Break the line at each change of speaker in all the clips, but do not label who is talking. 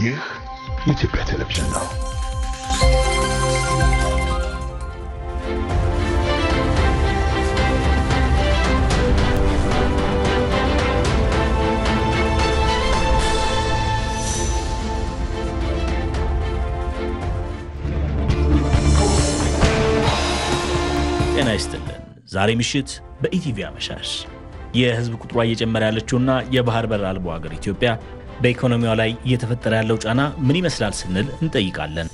ይህ የኢትዮጵያ ቴሌቪዥን ነው።
ጤና ይስጥልን። ዛሬ ምሽት በኢቲቪ አመሻሽ የህዝብ ቁጥሯ እየጨመረ ያለችውና የባህር በር አልባው ሀገር ኢትዮጵያ በኢኮኖሚዋ ላይ እየተፈጠረ ያለው ጫና ምን ይመስላል ስንል እንጠይቃለን።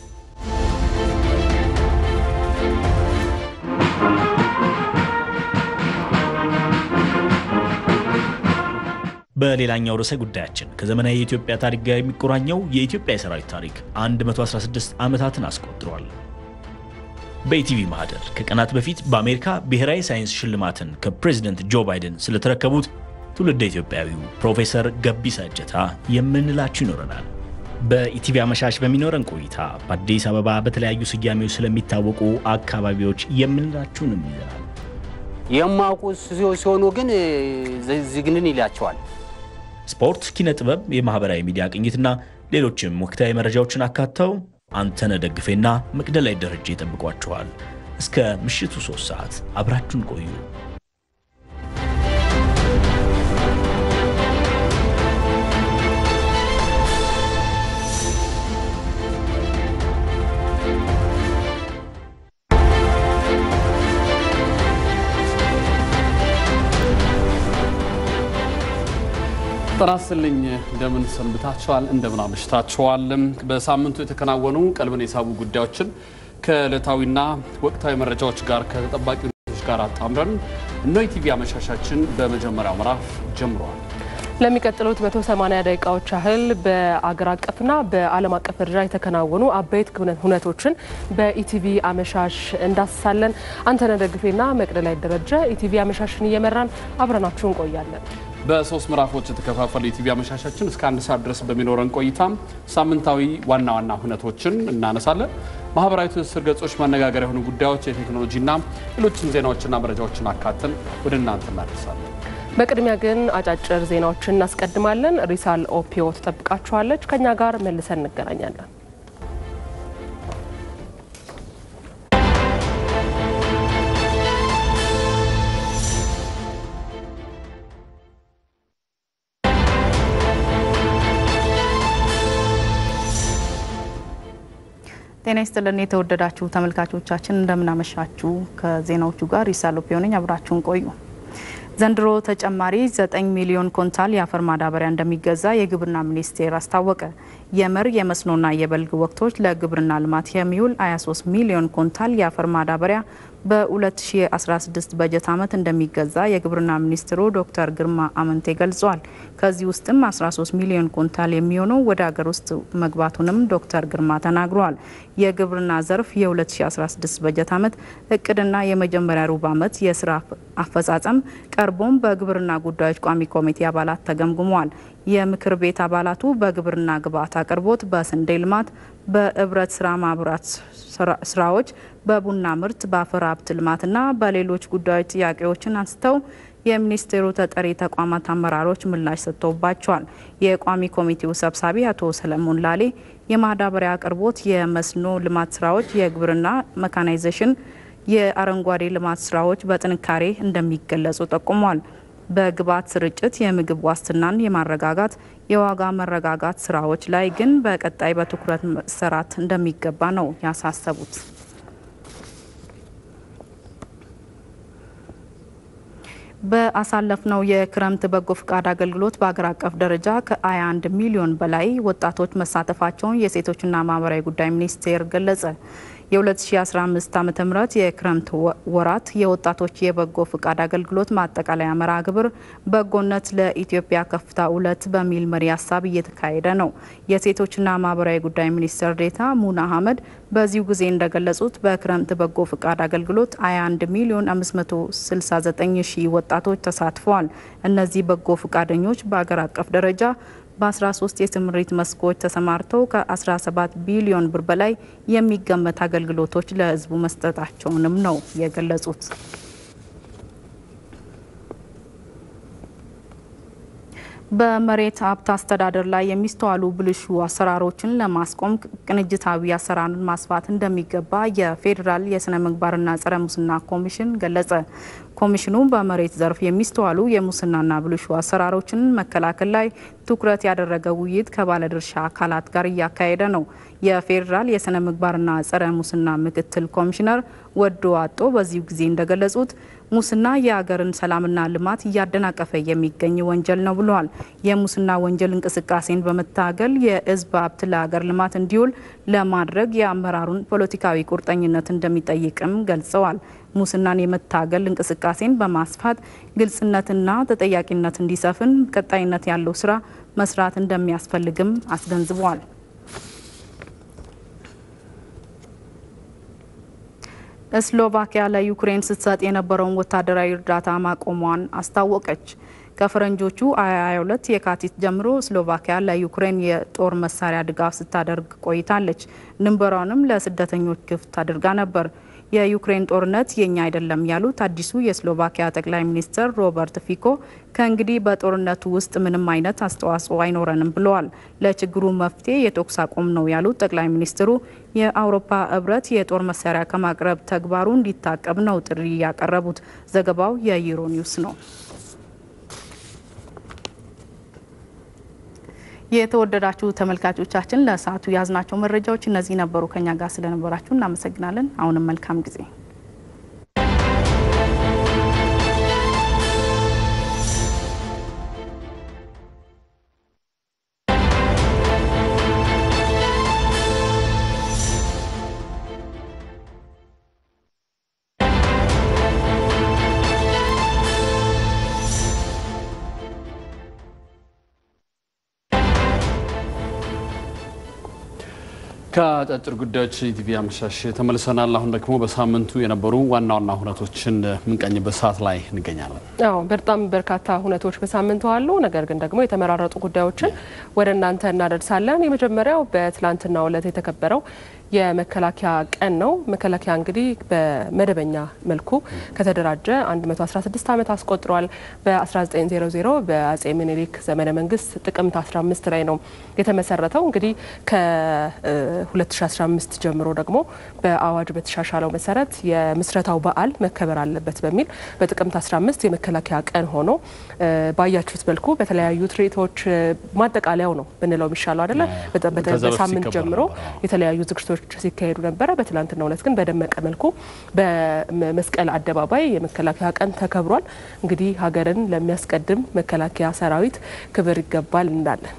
በሌላኛው ርዕሰ ጉዳያችን ከዘመናዊ የኢትዮጵያ ታሪክ ጋር የሚቆራኘው የኢትዮጵያ የሰራዊት ታሪክ 116 ዓመታትን አስቆጥሯል። በኢቲቪ ማህደር ከቀናት በፊት በአሜሪካ ብሔራዊ ሳይንስ ሽልማትን ከፕሬዚደንት ጆ ባይደን ስለተረከቡት ትውልደ ኢትዮጵያዊው ፕሮፌሰር ገቢሳ እጀታ የምንላችሁ ይኖረናል። በኢቲቪ አመሻሽ በሚኖረን ቆይታ በአዲስ አበባ በተለያዩ ስያሜዎች ስለሚታወቁ አካባቢዎች የምንላችሁንም ይዘናል።
የማውቁ ሲሆኑ ግን ዝግንን ይላቸዋል።
ስፖርት፣ ኪነ ጥበብ፣ የማህበራዊ ሚዲያ ቅኝትና ሌሎችም ወቅታዊ መረጃዎችን አካተው አንተነህ ደግፌና መቅደላይ ደረጃ ይጠብቋችኋል። እስከ ምሽቱ ሶስት ሰዓት አብራችሁን ቆዩ።
ጤና ይስጥልኝ እንደምን ሰንብታችኋል? እንደምን አመሽታችኋል? በሳምንቱ የተከናወኑ ቀልብን የሳቡ ጉዳዮችን ከዕለታዊና ወቅታዊ መረጃዎች ጋር ከተጠባቂ ሁኔታዎች ጋር አጣምረን እኖ ኢቲቪ አመሻሻችን በመጀመሪያው ምዕራፍ ጀምረዋል።
ለሚቀጥሉት 180 ደቂቃዎች ያህል በአገር አቀፍና በዓለም አቀፍ ደረጃ የተከናወኑ አበይት ሁነቶችን በኢቲቪ አመሻሽ እንዳስሳለን። አንተነህ ደግፌና መቅደላይ ደረጀ ኢቲቪ አመሻሽን እየመራን አብረናችሁ እንቆያለን።
በሶስት ምዕራፎች የተከፋፈሉ የኢቲቪ አመሻሻችን እስከ አንድ ሰዓት ድረስ በሚኖረን ቆይታ ሳምንታዊ ዋና ዋና ሁነቶችን እናነሳለን። ማህበራዊ ትስስር ገጾች መነጋገር የሆኑ ጉዳዮች፣ የቴክኖሎጂና ሌሎችን ዜናዎችና መረጃዎችን አካተን ወደ እናንተ እናደርሳለን።
በቅድሚያ ግን አጫጭር ዜናዎችን እናስቀድማለን። ሪሳል ኦፒዮ ትጠብቃችኋለች። ከኛ ጋር መልሰን እንገናኛለን።
ጤና ይስጥልን የተወደዳችሁ ተመልካቾቻችን እንደምናመሻችሁ። ከዜናዎቹ ጋር ይሳሎፒዮ ነኝ። አብራችሁን ቆዩ። ዘንድሮ ተጨማሪ 9 ሚሊዮን ኮንታል የአፈር ማዳበሪያ እንደሚገዛ የግብርና ሚኒስቴር አስታወቀ። የመር የመስኖና የበልግ ወቅቶች ለግብርና ልማት የሚውል 23 ሚሊዮን ኮንታል የአፈር ማዳበሪያ በ2016 በጀት ዓመት እንደሚገዛ የግብርና ሚኒስትሩ ዶክተር ግርማ አመንቴ ገልጸዋል። ከዚህ ውስጥም 13 ሚሊዮን ኮንታል የሚሆነው ወደ ሀገር ውስጥ መግባቱንም ዶክተር ግርማ ተናግረዋል። የግብርና ዘርፍ የ2016 በጀት ዓመት እቅድና የመጀመሪያ ሩብ ዓመት የስራ አፈጻጸም ቀርቦም በግብርና ጉዳዮች ቋሚ ኮሚቴ አባላት ተገምግሟል። የምክር ቤት አባላቱ በግብርና ግብዓት አቅርቦት፣ በስንዴ ልማት፣ በህብረት ስራ ማህበራት ስራዎች፣ በቡና ምርት፣ በአፈር ሀብት ልማትና በሌሎች ጉዳዮች ጥያቄዎችን አንስተው የሚኒስቴሩ ተጠሪ ተቋማት አመራሮች ምላሽ ሰጥተውባቸዋል። የቋሚ ኮሚቴው ሰብሳቢ አቶ ሰለሞን ላሌ የማዳበሪያ አቅርቦት፣ የመስኖ ልማት ስራዎች፣ የግብርና መካናይዜሽን፣ የአረንጓዴ ልማት ስራዎች በጥንካሬ እንደሚገለጹ ጠቁሟል። በግብዓት ስርጭት፣ የምግብ ዋስትናን የማረጋጋት የዋጋ መረጋጋት ስራዎች ላይ ግን በቀጣይ በትኩረት መሰራት እንደሚገባ ነው ያሳሰቡት። በአሳለፍነው የክረምት በጎ ፍቃድ አገልግሎት በአገር አቀፍ ደረጃ ከ21 ሚሊዮን በላይ ወጣቶች መሳተፋቸውን የሴቶችና ማህበራዊ ጉዳይ ሚኒስቴር ገለጸ። የ2015 ዓ ም የክረምት ወራት የወጣቶች የበጎ ፍቃድ አገልግሎት ማጠቃለያ መርሃ ግብር በጎነት ለኢትዮጵያ ከፍታ ሁለት በሚል መሪ ሀሳብ እየተካሄደ ነው። የሴቶችና ማህበራዊ ጉዳይ ሚኒስትር ዴኤታ ሙና አህመድ በዚሁ ጊዜ እንደገለጹት በክረምት በጎ ፍቃድ አገልግሎት 21 ሚሊዮን 569 ሺህ ወጣቶች ተሳትፈዋል። እነዚህ በጎ ፍቃደኞች በአገር አቀፍ ደረጃ በ13 የስምሪት መስኮች ተሰማርተው ከ17 ቢሊዮን ብር በላይ የሚገመት አገልግሎቶች ለሕዝቡ መስጠታቸውንም ነው የገለጹት። በመሬት ሀብት አስተዳደር ላይ የሚስተዋሉ ብልሹ አሰራሮችን ለማስቆም ቅንጅታዊ አሰራርን ማስፋት እንደሚገባ የፌዴራል የስነ ምግባርና ጸረ ሙስና ኮሚሽን ገለጸ። ኮሚሽኑ በመሬት ዘርፍ የሚስተዋሉ የሙስናና ብልሹ አሰራሮችን መከላከል ላይ ትኩረት ያደረገ ውይይት ከባለድርሻ አካላት ጋር እያካሄደ ነው። የፌዴራል የስነ ምግባርና ጸረ ሙስና ምክትል ኮሚሽነር ወዶ አጦ በዚሁ ጊዜ እንደገለጹት ሙስና የሀገርን ሰላምና ልማት እያደናቀፈ የሚገኝ ወንጀል ነው ብለዋል። የሙስና ወንጀል እንቅስቃሴን በመታገል የሕዝብ ሀብት ለሀገር ልማት እንዲውል ለማድረግ የአመራሩን ፖለቲካዊ ቁርጠኝነት እንደሚጠይቅም ገልጸዋል። ሙስናን የመታገል እንቅስቃሴን በማስፋት ግልጽነትና ተጠያቂነት እንዲሰፍን ቀጣይነት ያለው ስራ መስራት እንደሚያስፈልግም አስገንዝበዋል። ስሎቫኪያ ለዩክሬን ስትሰጥ የነበረውን ወታደራዊ እርዳታ ማቆሟን አስታወቀች። ከፈረንጆቹ 2022 የካቲት ጀምሮ ስሎቫኪያ ለዩክሬን የጦር መሳሪያ ድጋፍ ስታደርግ ቆይታለች። ድንበሯንም ለስደተኞች ክፍት አድርጋ ነበር። የዩክሬን ጦርነት የኛ አይደለም ያሉት አዲሱ የስሎቫኪያ ጠቅላይ ሚኒስትር ሮበርት ፊኮ ከእንግዲህ በጦርነቱ ውስጥ ምንም አይነት አስተዋጽኦ አይኖረንም ብለዋል። ለችግሩ መፍትሄ የተኩስ አቁም ነው ያሉት ጠቅላይ ሚኒስትሩ የአውሮፓ ሕብረት የጦር መሳሪያ ከማቅረብ ተግባሩ እንዲታቀብ ነው ጥሪ ያቀረቡት። ዘገባው የዩሮ ኒውስ ነው። የተወደዳችሁ ተመልካቾቻችን ለሰዓቱ የያዝናቸው መረጃዎች እነዚህ ነበሩ። ከኛ ጋር ስለነበራችሁ እናመሰግናለን። አሁንም መልካም ጊዜ
ከአጫጭር ጉዳዮች ኢቲቪ አመሻሽ ተመልሰናል። አሁን ደግሞ በሳምንቱ የነበሩ ዋና ዋና ሁነቶችን የምንቀኝበት ሰዓት ላይ እንገኛለን።
አዎ በጣም በርካታ ሁነቶች በሳምንቱ አሉ። ነገር ግን ደግሞ የተመራረጡ ጉዳዮችን ወደ እናንተ እናደርሳለን። የመጀመሪያው በትላንትናው ዕለት የተከበረው የመከላከያ ቀን ነው። መከላከያ እንግዲህ በመደበኛ መልኩ ከተደራጀ 116 ዓመት አስቆጥሯል። በ1900 በአጼ ምኒልክ ዘመነ መንግስት ጥቅምት 15 ላይ ነው የተመሰረተው። እንግዲህ ከ2015 ጀምሮ ደግሞ በአዋጅ በተሻሻለው መሰረት የምስረታው በዓል መከበር አለበት በሚል በጥቅምት 15 የመከላከያ ቀን ሆኖ ባያችሁት መልኩ በተለያዩ ትርኢቶች ማጠቃለያው ነው ብንለው የሚሻለው አይደለ? በሳምንት ጀምሮ የተለያዩ ዝግጅቶች ሲካሄዱ ነበረ። በትላንትናው ዕለት ግን በደመቀ መልኩ በመስቀል አደባባይ የመከላከያ ቀን ተከብሯል። እንግዲህ ሀገርን ለሚያስቀድም መከላከያ ሰራዊት ክብር ይገባል እንላለን።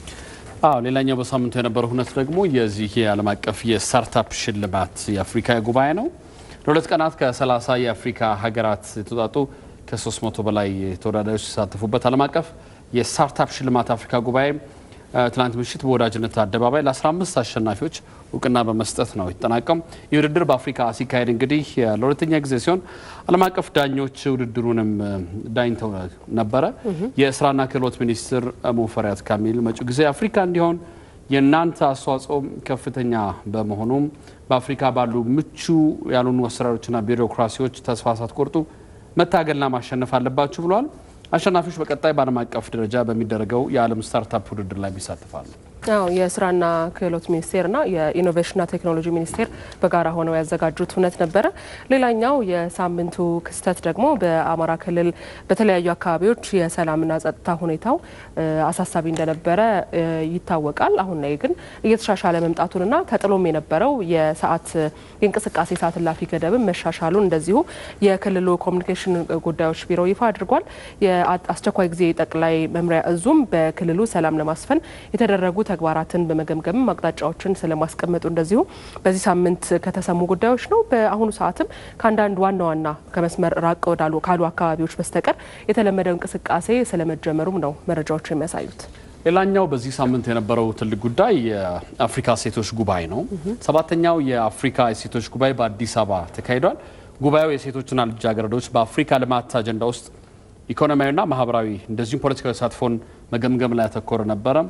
አዎ ሌላኛው በሳምንቱ የነበረው ሁነት ደግሞ የዚህ የዓለም አቀፍ የስታርታፕ ሽልማት የአፍሪካ ጉባኤ ነው። ለሁለት ቀናት ከ30 የአፍሪካ ሀገራት የተውጣጡ ከ300 በላይ ተወዳዳሪዎች ሲሳተፉበት ዓለም አቀፍ የስታርታፕ ሽልማት አፍሪካ ጉባኤ ትናንት ምሽት በወዳጅነት አደባባይ ለ15 አሸናፊዎች እውቅና በመስጠት ነው የተጠናቀም። ይህ ውድድር በአፍሪካ ሲካሄድ እንግዲህ ለሁለተኛ ጊዜ ሲሆን ዓለም አቀፍ ዳኞች ውድድሩንም ዳኝተው ነበረ። የስራና ክህሎት ሚኒስትር ሙፈሪያት ካሚል መጪው ጊዜ አፍሪካ እንዲሆን የእናንተ አስተዋጽኦ ከፍተኛ በመሆኑም በአፍሪካ ባሉ ምቹ ያልሆኑ አሰራሮችና ቢሮክራሲዎች ተስፋ ሳትቆርጡ መታገልና ማሸነፍ አለባችሁ ብለዋል። አሸናፊዎች በቀጣይ በዓለም አቀፍ ደረጃ በሚደረገው የዓለም ስታርታፕ ውድድር ላይ ይሳተፋሉ።
አዎ የስራና ክህሎት ሚኒስቴርና የኢኖቬሽንና ቴክኖሎጂ ሚኒስቴር በጋራ ሆነው ያዘጋጁት እውነት ነበረ። ሌላኛው የሳምንቱ ክስተት ደግሞ በአማራ ክልል በተለያዩ አካባቢዎች የሰላምና ጸጥታ ሁኔታው አሳሳቢ እንደነበረ ይታወቃል። አሁን ላይ ግን እየተሻሻለ መምጣቱንና ተጥሎም የነበረው የሰዓት የእንቅስቃሴ ሰዓት እላፊ ገደብን መሻሻሉን እንደዚሁ የክልሉ ኮሚኒኬሽን ጉዳዮች ቢሮ ይፋ አድርጓል። የአስቸኳይ ጊዜ ጠቅላይ መምሪያ እዙም በክልሉ ሰላም ለማስፈን የተደረጉ ተግባራትን በመገምገም አቅጣጫዎችን ስለማስቀመጡ እንደዚሁ በዚህ ሳምንት ከተሰሙ ጉዳዮች ነው። በአሁኑ ሰዓትም ከአንዳንድ ዋና ዋና ከመስመር ራቅ ወዳሉ ካሉ አካባቢዎች በስተቀር የተለመደው እንቅስቃሴ ስለመጀመሩም ነው መረጃዎች የሚያሳዩት።
ሌላኛው በዚህ ሳምንት የነበረው ትልቅ ጉዳይ የአፍሪካ ሴቶች ጉባኤ ነው። ሰባተኛው የአፍሪካ የሴቶች ጉባኤ በአዲስ አበባ ተካሂዷል። ጉባኤው የሴቶችና ልጃገረዶች በአፍሪካ ልማት አጀንዳ ውስጥ ኢኮኖሚያዊና ማህበራዊ እንደዚሁም ፖለቲካዊ ተሳትፎን መገምገም ላይ ያተኮረ ነበረ።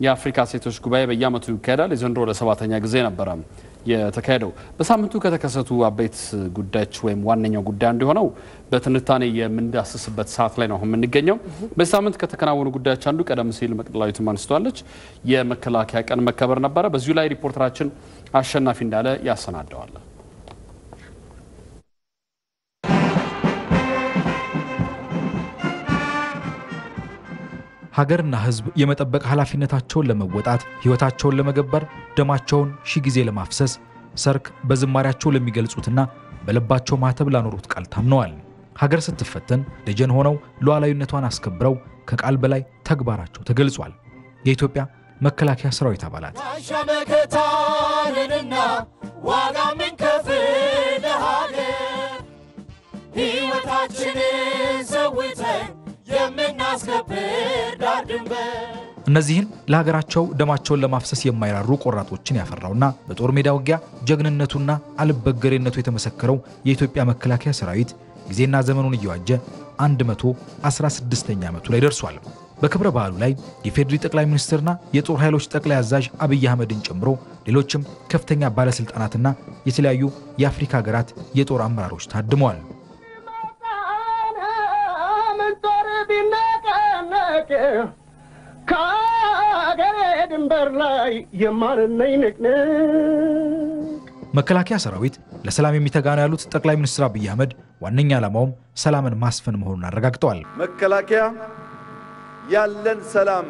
የአፍሪካ ሴቶች ጉባኤ በየዓመቱ ይካሄዳል። የዘንድሮ ለሰባተኛ ጊዜ ነበረ የተካሄደው። በሳምንቱ ከተከሰቱ አበይት ጉዳዮች ወይም ዋነኛው ጉዳይ አንዱ የሆነው በትንታኔ የምንዳስስበት ሰዓት ላይ ነው የምንገኘው። በዚህ ሳምንት ከተከናወኑ ጉዳዮች አንዱ ቀደም ሲል መቅደላዊትም አንስተዋለች፣ የመከላከያ ቀን መከበር ነበረ። በዚሁ ላይ ሪፖርተራችን አሸናፊ እንዳለ ያሰናደዋል።
ሀገርና ሕዝብ የመጠበቅ ኃላፊነታቸውን ለመወጣት ሕይወታቸውን ለመገበር ደማቸውን ሺህ ጊዜ ለማፍሰስ ሰርክ በዝማሪያቸው ለሚገልጹትና በልባቸው ማተብ ላኖሩት ቃል ታምነዋል። ሀገር ስትፈተን ደጀን ሆነው ሉዓላዊነቷን አስከብረው ከቃል በላይ ተግባራቸው ተገልጿል። የኢትዮጵያ መከላከያ ሰራዊት አባላት
ሻመከታንንና ዋጋ ምንከፍል ለሀገር ሕይወታችንን ሰውተን የምናስከብር ዳር ድንበር
እነዚህን ለሀገራቸው ደማቸውን ለማፍሰስ የማይራሩ ቆራጦችን ያፈራውና በጦር ሜዳ ውጊያ ጀግንነቱና አልበገሬነቱ የተመሰከረው የኢትዮጵያ መከላከያ ሰራዊት ጊዜና ዘመኑን እየዋጀ 116ኛ ዓመቱ ላይ ደርሷል። በክብረ በዓሉ ላይ የፌዴሪ ጠቅላይ ሚኒስትርና የጦር ኃይሎች ጠቅላይ አዛዥ አብይ አህመድን ጨምሮ ሌሎችም ከፍተኛ ባለሥልጣናትና የተለያዩ የአፍሪካ ሀገራት የጦር አመራሮች ታድመዋል።
ምንጦር ቢነቀነቅ ከአገሬ ድንበር ላይ የማንነኝ ንቅንቅ
መከላከያ ሰራዊት ለሰላም የሚተጋ ነው ያሉት ጠቅላይ ሚኒስትር አብይ አህመድ ዋነኛ ዓላማውም ሰላምን ማስፈን መሆኑን አረጋግጠዋል።
መከላከያ ያለን ሰላም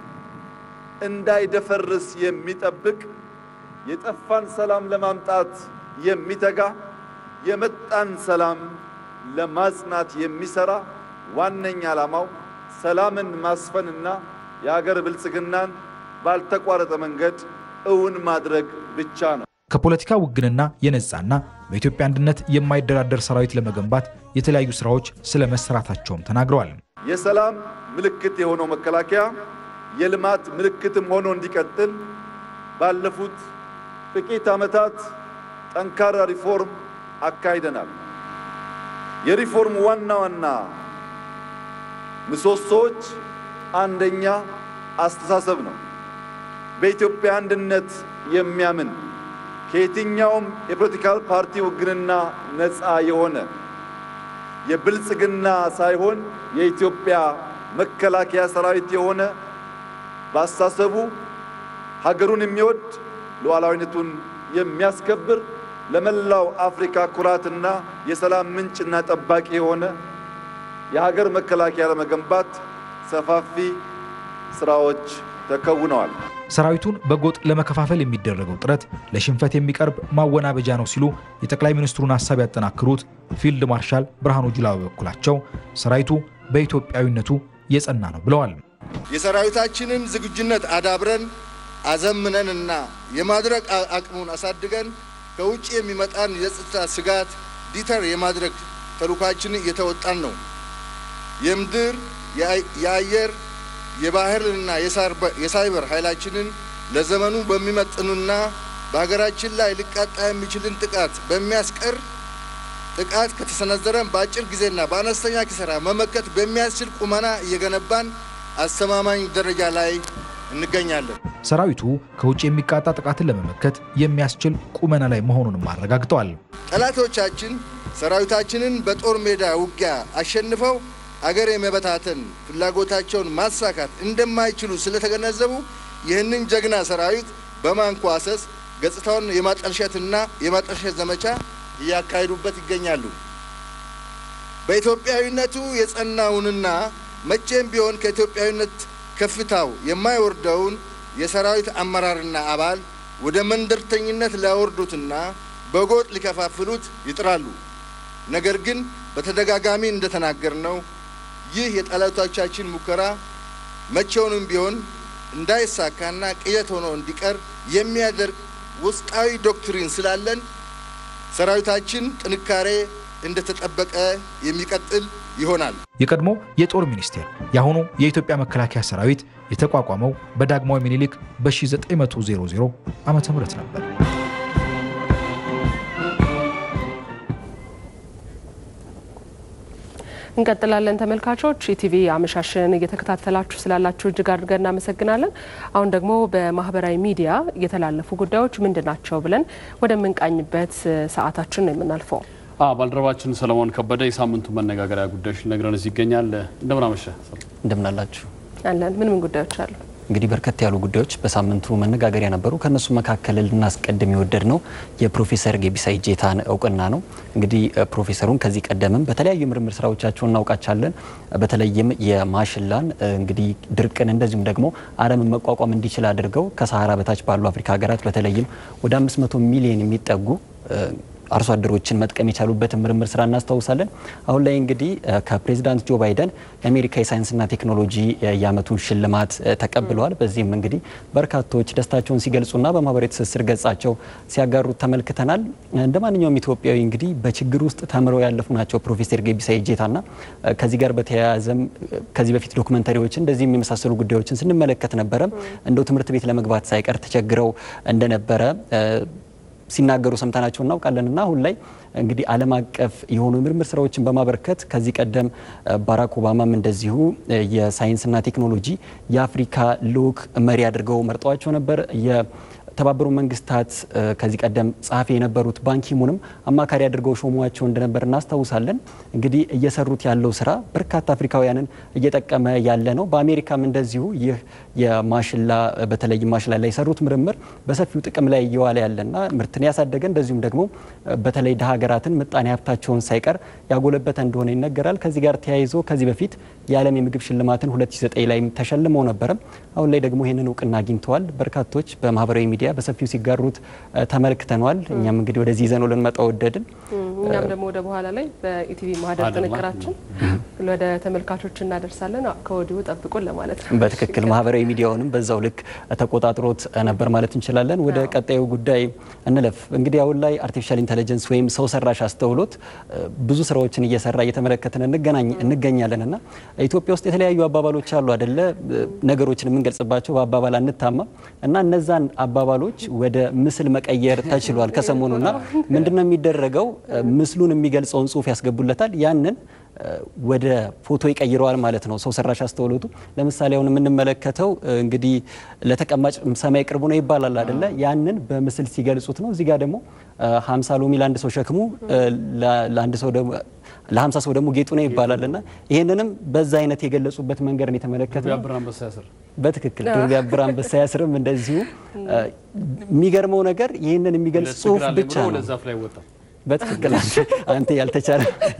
እንዳይደፈርስ የሚጠብቅ የጠፋን ሰላም ለማምጣት የሚተጋ የመጣን ሰላም ለማጽናት የሚሰራ ዋነኛ ዓላማው ሰላምን ማስፈንና የሀገር ብልጽግናን ባልተቋረጠ መንገድ እውን ማድረግ ብቻ ነው።
ከፖለቲካ ውግንና የነጻና በኢትዮጵያ አንድነት የማይደራደር ሰራዊት ለመገንባት የተለያዩ ስራዎች ስለ መሰራታቸውም ተናግረዋል።
የሰላም ምልክት የሆነው መከላከያ የልማት ምልክትም ሆኖ እንዲቀጥል ባለፉት ጥቂት ዓመታት ጠንካራ ሪፎርም አካሂደናል። የሪፎርም ዋና ዋና ምሰሶዎች አንደኛ አስተሳሰብ ነው። በኢትዮጵያ አንድነት የሚያምን ከየትኛውም የፖለቲካል ፓርቲ ውግንና ነፃ የሆነ የብልጽግና ሳይሆን የኢትዮጵያ መከላከያ ሰራዊት የሆነ በአስተሳሰቡ ሀገሩን የሚወድ ሉዓላዊነቱን የሚያስከብር ለመላው አፍሪካ ኩራትና የሰላም ምንጭና ጠባቂ የሆነ የሀገር መከላከያ ለመገንባት ሰፋፊ ስራዎች ተከውነዋል።
ሰራዊቱን በጎጥ ለመከፋፈል የሚደረገው ጥረት ለሽንፈት የሚቀርብ ማወናበጃ ነው ሲሉ የጠቅላይ ሚኒስትሩን ሀሳብ ያጠናክሩት ፊልድ ማርሻል ብርሃኑ ጁላ በበኩላቸው ሰራዊቱ በኢትዮጵያዊነቱ የጸና ነው ብለዋል።
የሰራዊታችንን ዝግጁነት አዳብረን አዘምነንና የማድረግ አቅሙን አሳድገን ከውጭ የሚመጣን የጸጥታ ስጋት ዲተር የማድረግ ተልዕኳችንን እየተወጣን ነው። የምድር የአየር የባህርና የሳይበር ኃይላችንን ለዘመኑ በሚመጥኑና በሀገራችን ላይ ሊቃጣ የሚችልን ጥቃት በሚያስቀር ጥቃት ከተሰነዘረን በአጭር ጊዜና በአነስተኛ ኪሳራ መመከት በሚያስችል ቁመና እየገነባን አስተማማኝ ደረጃ ላይ እንገኛለን።
ሰራዊቱ ከውጭ የሚቃጣ ጥቃትን ለመመከት የሚያስችል ቁመና ላይ መሆኑንም አረጋግጠዋል።
ጠላቶቻችን ሰራዊታችንን በጦር ሜዳ ውጊያ አሸንፈው አገር የመበታተን ፍላጎታቸውን ማሳካት እንደማይችሉ ስለተገነዘቡ ይህንን ጀግና ሰራዊት በማንኳሰስ ገጽታውን የማጠልሸትና የማጠልሸት ዘመቻ እያካሄዱበት ይገኛሉ። በኢትዮጵያዊነቱ የጸናውንና መቼም ቢሆን ከኢትዮጵያዊነት ከፍታው የማይወርደውን የሰራዊት አመራርና አባል ወደ መንደርተኝነት ሊያወርዱትና በጎጥ ሊከፋፍሉት ይጥራሉ። ነገር ግን በተደጋጋሚ እንደተናገርነው ይህ የጠላቶቻችን ሙከራ መቼውንም ቢሆን እንዳይሳካና ቅዠት ሆኖ እንዲቀር የሚያደርግ ውስጣዊ ዶክትሪን ስላለን ሰራዊታችን ጥንካሬ እንደተጠበቀ የሚቀጥል ይሆናል።
የቀድሞ የጦር ሚኒስቴር የአሁኑ የኢትዮጵያ መከላከያ ሰራዊት የተቋቋመው በዳግማዊ ምኒልክ በ1900 ዓመተ ምህረት ነበር።
እንቀጥላለን ተመልካቾች። ኢቲቪ አመሻሽን እየተከታተላችሁ ስላላችሁ እጅግ አድርገን እናመሰግናለን። አሁን ደግሞ በማህበራዊ ሚዲያ የተላለፉ ጉዳዮች ምንድን ናቸው ብለን ወደምንቃኝበት ሰዓታችን ነው የምናልፈው።
ባልደረባችን ሰለሞን ከበደ የሳምንቱ መነጋገሪያ ጉዳዮች ሊነግረን እዚህ ይገኛል። እንደምን አመሸ?
እንደምናላችሁ
አለን። ምን ምን ጉዳዮች አሉ?
እንግዲህ በርከት ያሉ ጉዳዮች በሳምንቱ መነጋገሪያ ነበሩ። ከነሱ መካከል ልናስቀድም የወደድ ነው የፕሮፌሰር ጌቢሳ ኢጄታን እውቅና ነው። እንግዲህ ፕሮፌሰሩን ከዚህ ቀደምም በተለያዩ የምርምር ስራዎቻቸው እናውቃቻለን። በተለይም የማሽላን እንግዲህ ድርቅን እንደዚሁም ደግሞ አረምን መቋቋም እንዲችል አድርገው ከሰሃራ በታች ባሉ አፍሪካ ሀገራት በተለይም ወደ 500 ሚሊዮን የሚጠጉ አርሶ አደሮችን መጥቀም የቻሉበትን ምርምር ስራ እናስታውሳለን። አሁን ላይ እንግዲህ ከፕሬዚዳንት ጆ ባይደን የአሜሪካ የሳይንስና ቴክኖሎጂ የዓመቱን ሽልማት ተቀብለዋል። በዚህም እንግዲህ በርካቶች ደስታቸውን ሲገልጹና በማህበራዊ ትስስር ገጻቸው ሲያጋሩት ተመልክተናል። እንደ ማንኛውም ኢትዮጵያዊ እንግዲህ በችግር ውስጥ ተምረው ያለፉ ናቸው ፕሮፌሰር ጌቢሳ ኢጄታና ከዚህ ጋር በተያያዘም ከዚህ በፊት ዶክመንተሪዎችን እንደዚህም የመሳሰሉ ጉዳዮችን ስንመለከት ነበረ። እንደው ትምህርት ቤት ለመግባት ሳይቀር ተቸግረው እንደነበረ ሲናገሩ ሰምተናቸው እናውቃለን እና አሁን ላይ እንግዲህ ዓለም አቀፍ የሆኑ የምርምር ስራዎችን በማበርከት ከዚህ ቀደም ባራክ ኦባማም እንደዚሁ የሳይንስና ቴክኖሎጂ የአፍሪካ ልዑክ መሪ አድርገው መርጠዋቸው ነበር። የተባበሩ መንግስታት ከዚህ ቀደም ጸሐፊ የነበሩት ባንኪሙንም አማካሪ አድርገው ሾሟቸው እንደነበር እናስታውሳለን። እንግዲህ እየሰሩት ያለው ስራ በርካታ አፍሪካውያንን እየጠቀመ ያለ ነው። በአሜሪካም እንደዚሁ ይህ የማሽላ በተለይ ማሽላ ላይ የሰሩት ምርምር በሰፊው ጥቅም ላይ እየዋለ ያለና ምርትን ያሳደገ እንደዚሁም ደግሞ በተለይ ደሀ ሀገራትን ምጣኔ ሀብታቸውን ሳይቀር ያጎለበተ እንደሆነ ይነገራል። ከዚህ ጋር ተያይዞ ከዚህ በፊት የዓለም የምግብ ሽልማትን 2009 ላይ ተሸልመው ነበረ። አሁን ላይ ደግሞ ይህንን እውቅና አግኝተዋል። በርካቶች በማህበራዊ ሚዲያ በሰፊው ሲጋሩት ተመልክተነዋል። እኛም እንግዲህ ወደዚህ ይዘነው ልንመጣ ወደድን።
እኛም ደግሞ ወደ በኋላ ላይ በኢቲቪ ማህደር ጥንቅራችን ወደ ተመልካቾች እናደርሳለን። ከወዲሁ ጠብቁን ለማለት ነው።
በትክክል ማህበራዊ ሚዲያውንም በዛው ልክ ተቆጣጥሮት ነበር ማለት እንችላለን። ወደ ቀጣዩ ጉዳይ እንለፍ። እንግዲህ አሁን ላይ አርቲፊሻል ኢንቴሊጀንስ ወይም ሰው ሰራሽ አስተውሎት ብዙ ስራዎችን እየሰራ እየተመለከትን እንገኛለን እና ኢትዮጵያ ውስጥ የተለያዩ አባባሎች አሉ አደለ? ነገሮችን የምንገልጽባቸው በአባባል አንታማም እና እነዛን አባባሎች ወደ ምስል መቀየር ተችሏል ከሰሞኑና ምንድነው የሚደረገው? ምስሉን የሚገልጸውን ጽሁፍ ያስገቡለታል ያንን ወደ ፎቶ ይቀይረዋል ማለት ነው። ሰው ሰራሽ አስተውሎቱ ለምሳሌ አሁን የምንመለከተው እንግዲህ ለተቀማጭ ሰማይ ቅርቡ ነው ይባላል አደለ? ያንን በምስል ሲገልጹት ነው። እዚህ ጋር ደግሞ ሀምሳ ሎሚ ለአንድ ሰው ሸክሙ ለአንድ ሰው ደግሞ ለሀምሳ ሰው ደግሞ ጌጡ ነው ይባላል እና ይህንንም በዛ አይነት የገለጹበት መንገድ ነው የተመለከት ነው። በትክክል ድር ቢያብር አንበሳ ያስርም እንደዚሁ። የሚገርመው ነገር ይህንን የሚገልጽ ጽሁፍ ብቻ ነው። በትክክል አንተ ያልተቻለ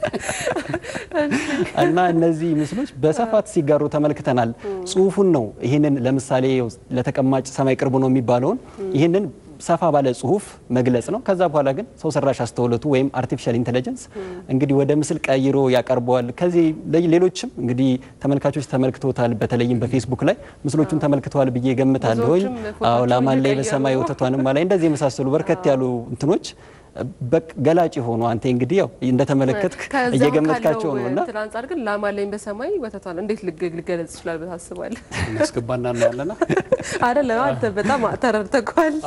እና እነዚህ ምስሎች በስፋት ሲጋሩ ተመልክተናል። ጽሁፉን ነው ይህንን ለምሳሌ ለተቀማጭ ሰማይ ቅርቡ ነው የሚባለውን ይህንን ሰፋ ባለ ጽሁፍ መግለጽ ነው። ከዛ በኋላ ግን ሰው ሰራሽ አስተውሎቱ ወይም አርቲፊሻል ኢንቴሊጀንስ እንግዲህ ወደ ምስል ቀይሮ ያቀርበዋል። ከዚህ ሌሎችም እንግዲህ ተመልካቾች ተመልክቶታል። በተለይም በፌስቡክ ላይ ምስሎቹን ተመልክተዋል ብዬ ገምታለሁኝ። አዎ ላማን ላይ በሰማይ ወተቷንም ላይ እንደዚህ የመሳሰሉ በርከት ያሉ እንትኖች ገላጭ የሆኑ አንተ እንግዲህ ያው እንደተመለከትክ እየገመትካቸው ነው እና
እንትን አንጻር ግን ላም አለኝ በሰማይ ወተቷን እንዴት ሊገለጽ ይችላል ብለህ ታስባለህ?
እናስገባና እናያለና
አይደለም አንተ በጣም ተረድተኳል።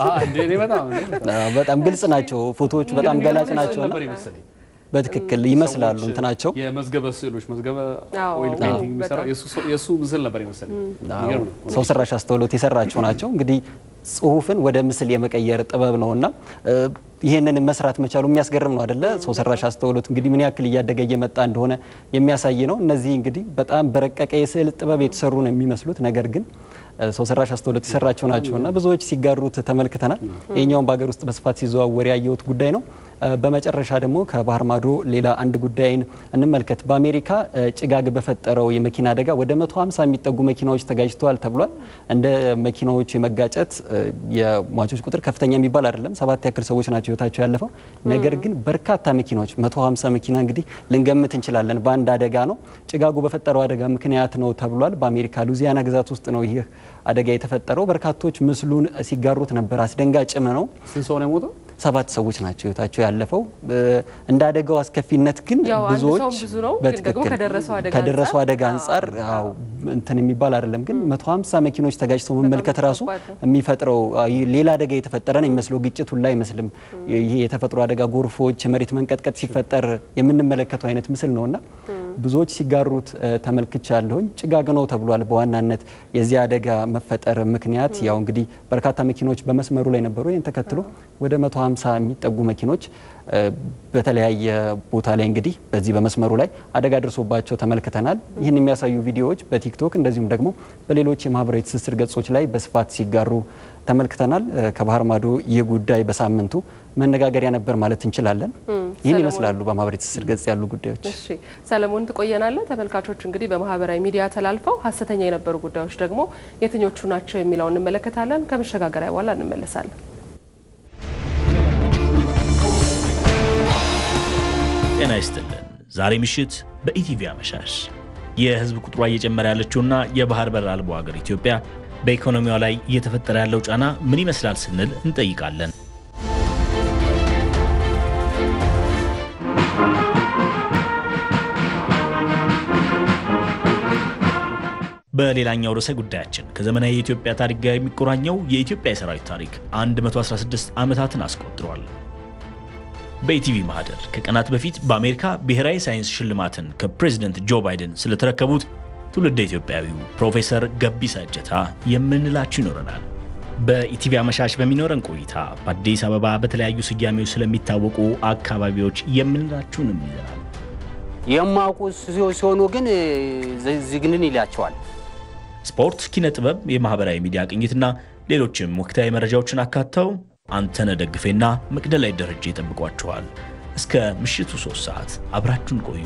በጣም ግልጽ ናቸው ፎቶዎቹ፣ በጣም ገላጭ ናቸው። በትክክል ይመስላሉ እንትናቸው
የመዝገበ ስዕሎች መዝገበ ኦይል ፔንቲንግ የሚሰራው የእሱ ምስል ነበር ይመስለኝ።
ሰው ሰራሽ አስተውሎት የሰራቸው ናቸው። እንግዲህ ጽሁፍን ወደ ምስል የመቀየር ጥበብ ነውና ይህንን መስራት መቻሉ የሚያስገርም ነው አደለ? ሰው ሰራሽ አስተውሎት እንግዲህ ምን ያክል እያደገ እየመጣ እንደሆነ የሚያሳይ ነው። እነዚህ እንግዲህ በጣም በረቀቀ የስዕል ጥበብ የተሰሩ ነው የሚመስሉት ነገር ግን ሰው ሰራሽ አስተውሎት የሰራቸው ናቸውና ብዙዎች ሲጋሩት ተመልክተናል። ይህኛውን በሀገር ውስጥ በስፋት ሲዘዋወር ያየሁት ጉዳይ ነው። በመጨረሻ ደግሞ ከባህር ማዶ ሌላ አንድ ጉዳይን እንመልከት። በአሜሪካ ጭጋግ በፈጠረው የመኪና አደጋ ወደ 150 የሚጠጉ መኪናዎች ተጋጅተዋል ተብሏል። እንደ መኪናዎቹ የመጋጨት የሟቾች ቁጥር ከፍተኛ የሚባል አይደለም። ሰባት ያክል ሰዎች ናቸው ህይወታቸው ያለፈው። ነገር ግን በርካታ መኪናዎች 150 መኪና እንግዲህ ልንገምት እንችላለን በአንድ አደጋ ነው። ጭጋጉ በፈጠረው አደጋ ምክንያት ነው ተብሏል። በአሜሪካ ሉዚያና ግዛት ውስጥ ነው ይህ አደጋ የተፈጠረው። በርካቶች ምስሉን ሲጋሩት ነበር። አስደንጋጭም ነው።
ስንት ሰው ነው የሞተው?
ሰባት ሰዎች ናቸው ህይወታቸው ያለፈው። እንደ አደጋው አስከፊነት ግን ብዙዎች በትክክል ከደረሰው አደጋ አንጻር እንትን የሚባል አይደለም። ግን 150 መኪኖች ተጋጭተው መመልከት ራሱ የሚፈጥረው ሌላ አደጋ የተፈጠረ ነው የሚመስለው። ግጭት ሁላ አይመስልም። ይሄ የተፈጥሮ አደጋ ጎርፎች፣ የመሬት መንቀጥቀጥ ሲፈጠር የምንመለከተው አይነት ምስል ነውና ብዙዎች ሲጋሩት ተመልክቻለሁኝ። ጭጋግ ነው ተብሏል። በዋናነት የዚህ አደጋ መፈጠር ምክንያት ያው እንግዲህ በርካታ መኪኖች በመስመሩ ላይ ነበሩ። ይህን ተከትሎ ወደ 150 የሚጠጉ መኪኖች በተለያየ ቦታ ላይ እንግዲህ በዚህ በመስመሩ ላይ አደጋ ደርሶባቸው ተመልክተናል። ይህን የሚያሳዩ ቪዲዮዎች በቲክቶክ እንደዚሁም ደግሞ በሌሎች የማህበራዊ ትስስር ገጾች ላይ በስፋት ሲጋሩ ተመልክተናል። ከባህር ማዶ ይህ ጉዳይ በሳምንቱ መነጋገሪያ ነበር ማለት እንችላለን። ይህን ይመስላሉ በማህበራዊ ትስስር ገጽ ያሉ ጉዳዮች።
እሺ ሰለሞን ትቆየናለህ። ተመልካቾች እንግዲህ በማህበራዊ ሚዲያ ተላልፈው ሀሰተኛ የነበሩ ጉዳዮች ደግሞ የትኞቹ ናቸው የሚለውን እንመለከታለን። ከመሸጋገሪያ በኋላ እንመለሳለን።
ጤና ይስጥልን። ዛሬ ምሽት በኢቲቪ አመሻሽ የህዝብ ቁጥሯ እየጨመረ ያለችውና የባህር በር አልባው ሀገር ኢትዮጵያ በኢኮኖሚዋ ላይ እየተፈጠረ ያለው ጫና ምን ይመስላል ስንል እንጠይቃለን። በሌላኛው ርዕሰ ጉዳያችን ከዘመናዊ የኢትዮጵያ ታሪክ ጋር የሚቆራኘው የኢትዮጵያ የሰራዊት ታሪክ 116 ዓመታትን አስቆጥሯል። በኢቲቪ ማህደር ከቀናት በፊት በአሜሪካ ብሔራዊ ሳይንስ ሽልማትን ከፕሬዝደንት ጆ ባይደን ስለተረከቡት ትውልደ ኢትዮጵያዊው ፕሮፌሰር ገቢሳ እጀታ የምንላችሁ ይኖረናል። በኢቲቪ አመሻሽ በሚኖረን ቆይታ በአዲስ አበባ በተለያዩ ስያሜዎች ስለሚታወቁ አካባቢዎች የምንላችሁንም ይዘናል።
የማውቁ ሲሆኑ ግን ዝግንን ይላቸዋል።
ስፖርት፣ ኪነ ጥበብ፣ የማህበራዊ ሚዲያ ቅኝትና ሌሎችም ወቅታዊ መረጃዎችን አካተው አንተነህ ደግፌና መቅደላይ ደረጃ ይጠብቋችኋል። እስከ ምሽቱ ሶስት ሰዓት አብራችሁን ቆዩ።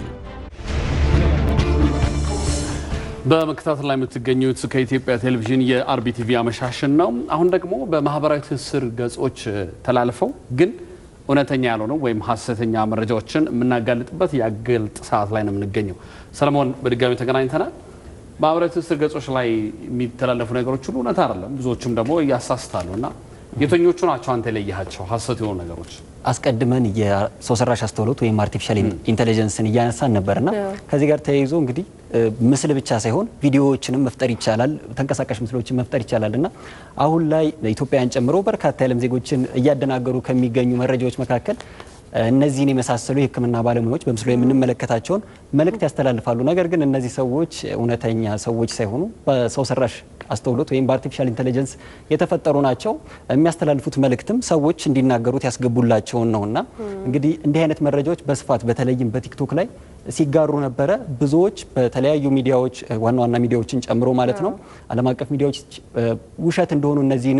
በመከታተል ላይ የምትገኙት ከኢትዮጵያ ቴሌቪዥን የአርቢቲቪ አመሻሽን ነው። አሁን ደግሞ በማህበራዊ ትስስር ገጾች ተላልፈው ግን እውነተኛ ያልሆኑ ወይም ሀሰተኛ መረጃዎችን የምናጋልጥበት የአገልጥ ሰዓት ላይ ነው የምንገኘው። ሰለሞን በድጋሚ ተገናኝተናል። ማህበራዊ ትስስር ገጾች ላይ የሚተላለፉ ነገሮች ሁሉ እውነት አይደለም፣ ብዙዎችም ደግሞ እያሳስታሉ እና የትኞቹ ናቸው አንተ የለየሃቸው ሀሰት የሆኑ ነገሮች?
አስቀድመን የሰው ሰራሽ አስተውሎት ወይም አርቲፊሻል ኢንቴሊጀንስን እያነሳን ነበርና ከዚህ ጋር ተያይዞ እንግዲህ ምስል ብቻ ሳይሆን ቪዲዮዎችንም መፍጠር ይቻላል፣ ተንቀሳቃሽ ምስሎችን መፍጠር ይቻላል እና አሁን ላይ ኢትዮጵያውያን ጨምሮ በርካታ የዓለም ዜጎችን እያደናገሩ ከሚገኙ መረጃዎች መካከል እነዚህን የመሳሰሉ የሕክምና ባለሙያዎች በምስሉ ላይ የምንመለከታቸውን መልእክት ያስተላልፋሉ። ነገር ግን እነዚህ ሰዎች እውነተኛ ሰዎች ሳይሆኑ በሰው ሰራሽ አስተውሎት ወይም በአርቲፊሻል ኢንቴሊጀንስ የተፈጠሩ ናቸው። የሚያስተላልፉት መልእክትም ሰዎች እንዲናገሩት ያስገቡላቸውን ነውና እንግዲህ እንዲህ አይነት መረጃዎች በስፋት በተለይም በቲክቶክ ላይ ሲጋሩ ነበረ። ብዙዎች በተለያዩ ሚዲያዎች ዋና ዋና ሚዲያዎችን ጨምሮ ማለት ነው ዓለም አቀፍ ሚዲያዎች ውሸት እንደሆኑ እነዚህን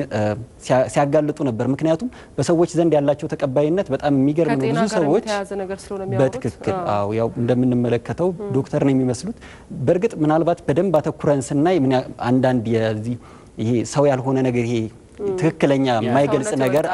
ሲያጋልጡ ነበር። ምክንያቱም በሰዎች ዘንድ ያላቸው ተቀባይነት በጣም የሚገርም ነው። ብዙ ሰዎች በትክክል አዎ፣ ያው እንደምንመለከተው ዶክተር ነው የሚመስሉት። በእርግጥ ምናልባት በደንብ አተኩረን ስናይ አንዳንድ የዚህ ይሄ ሰው ያልሆነ ነገር ይሄ ትክክለኛ የማይገልጽ ነገር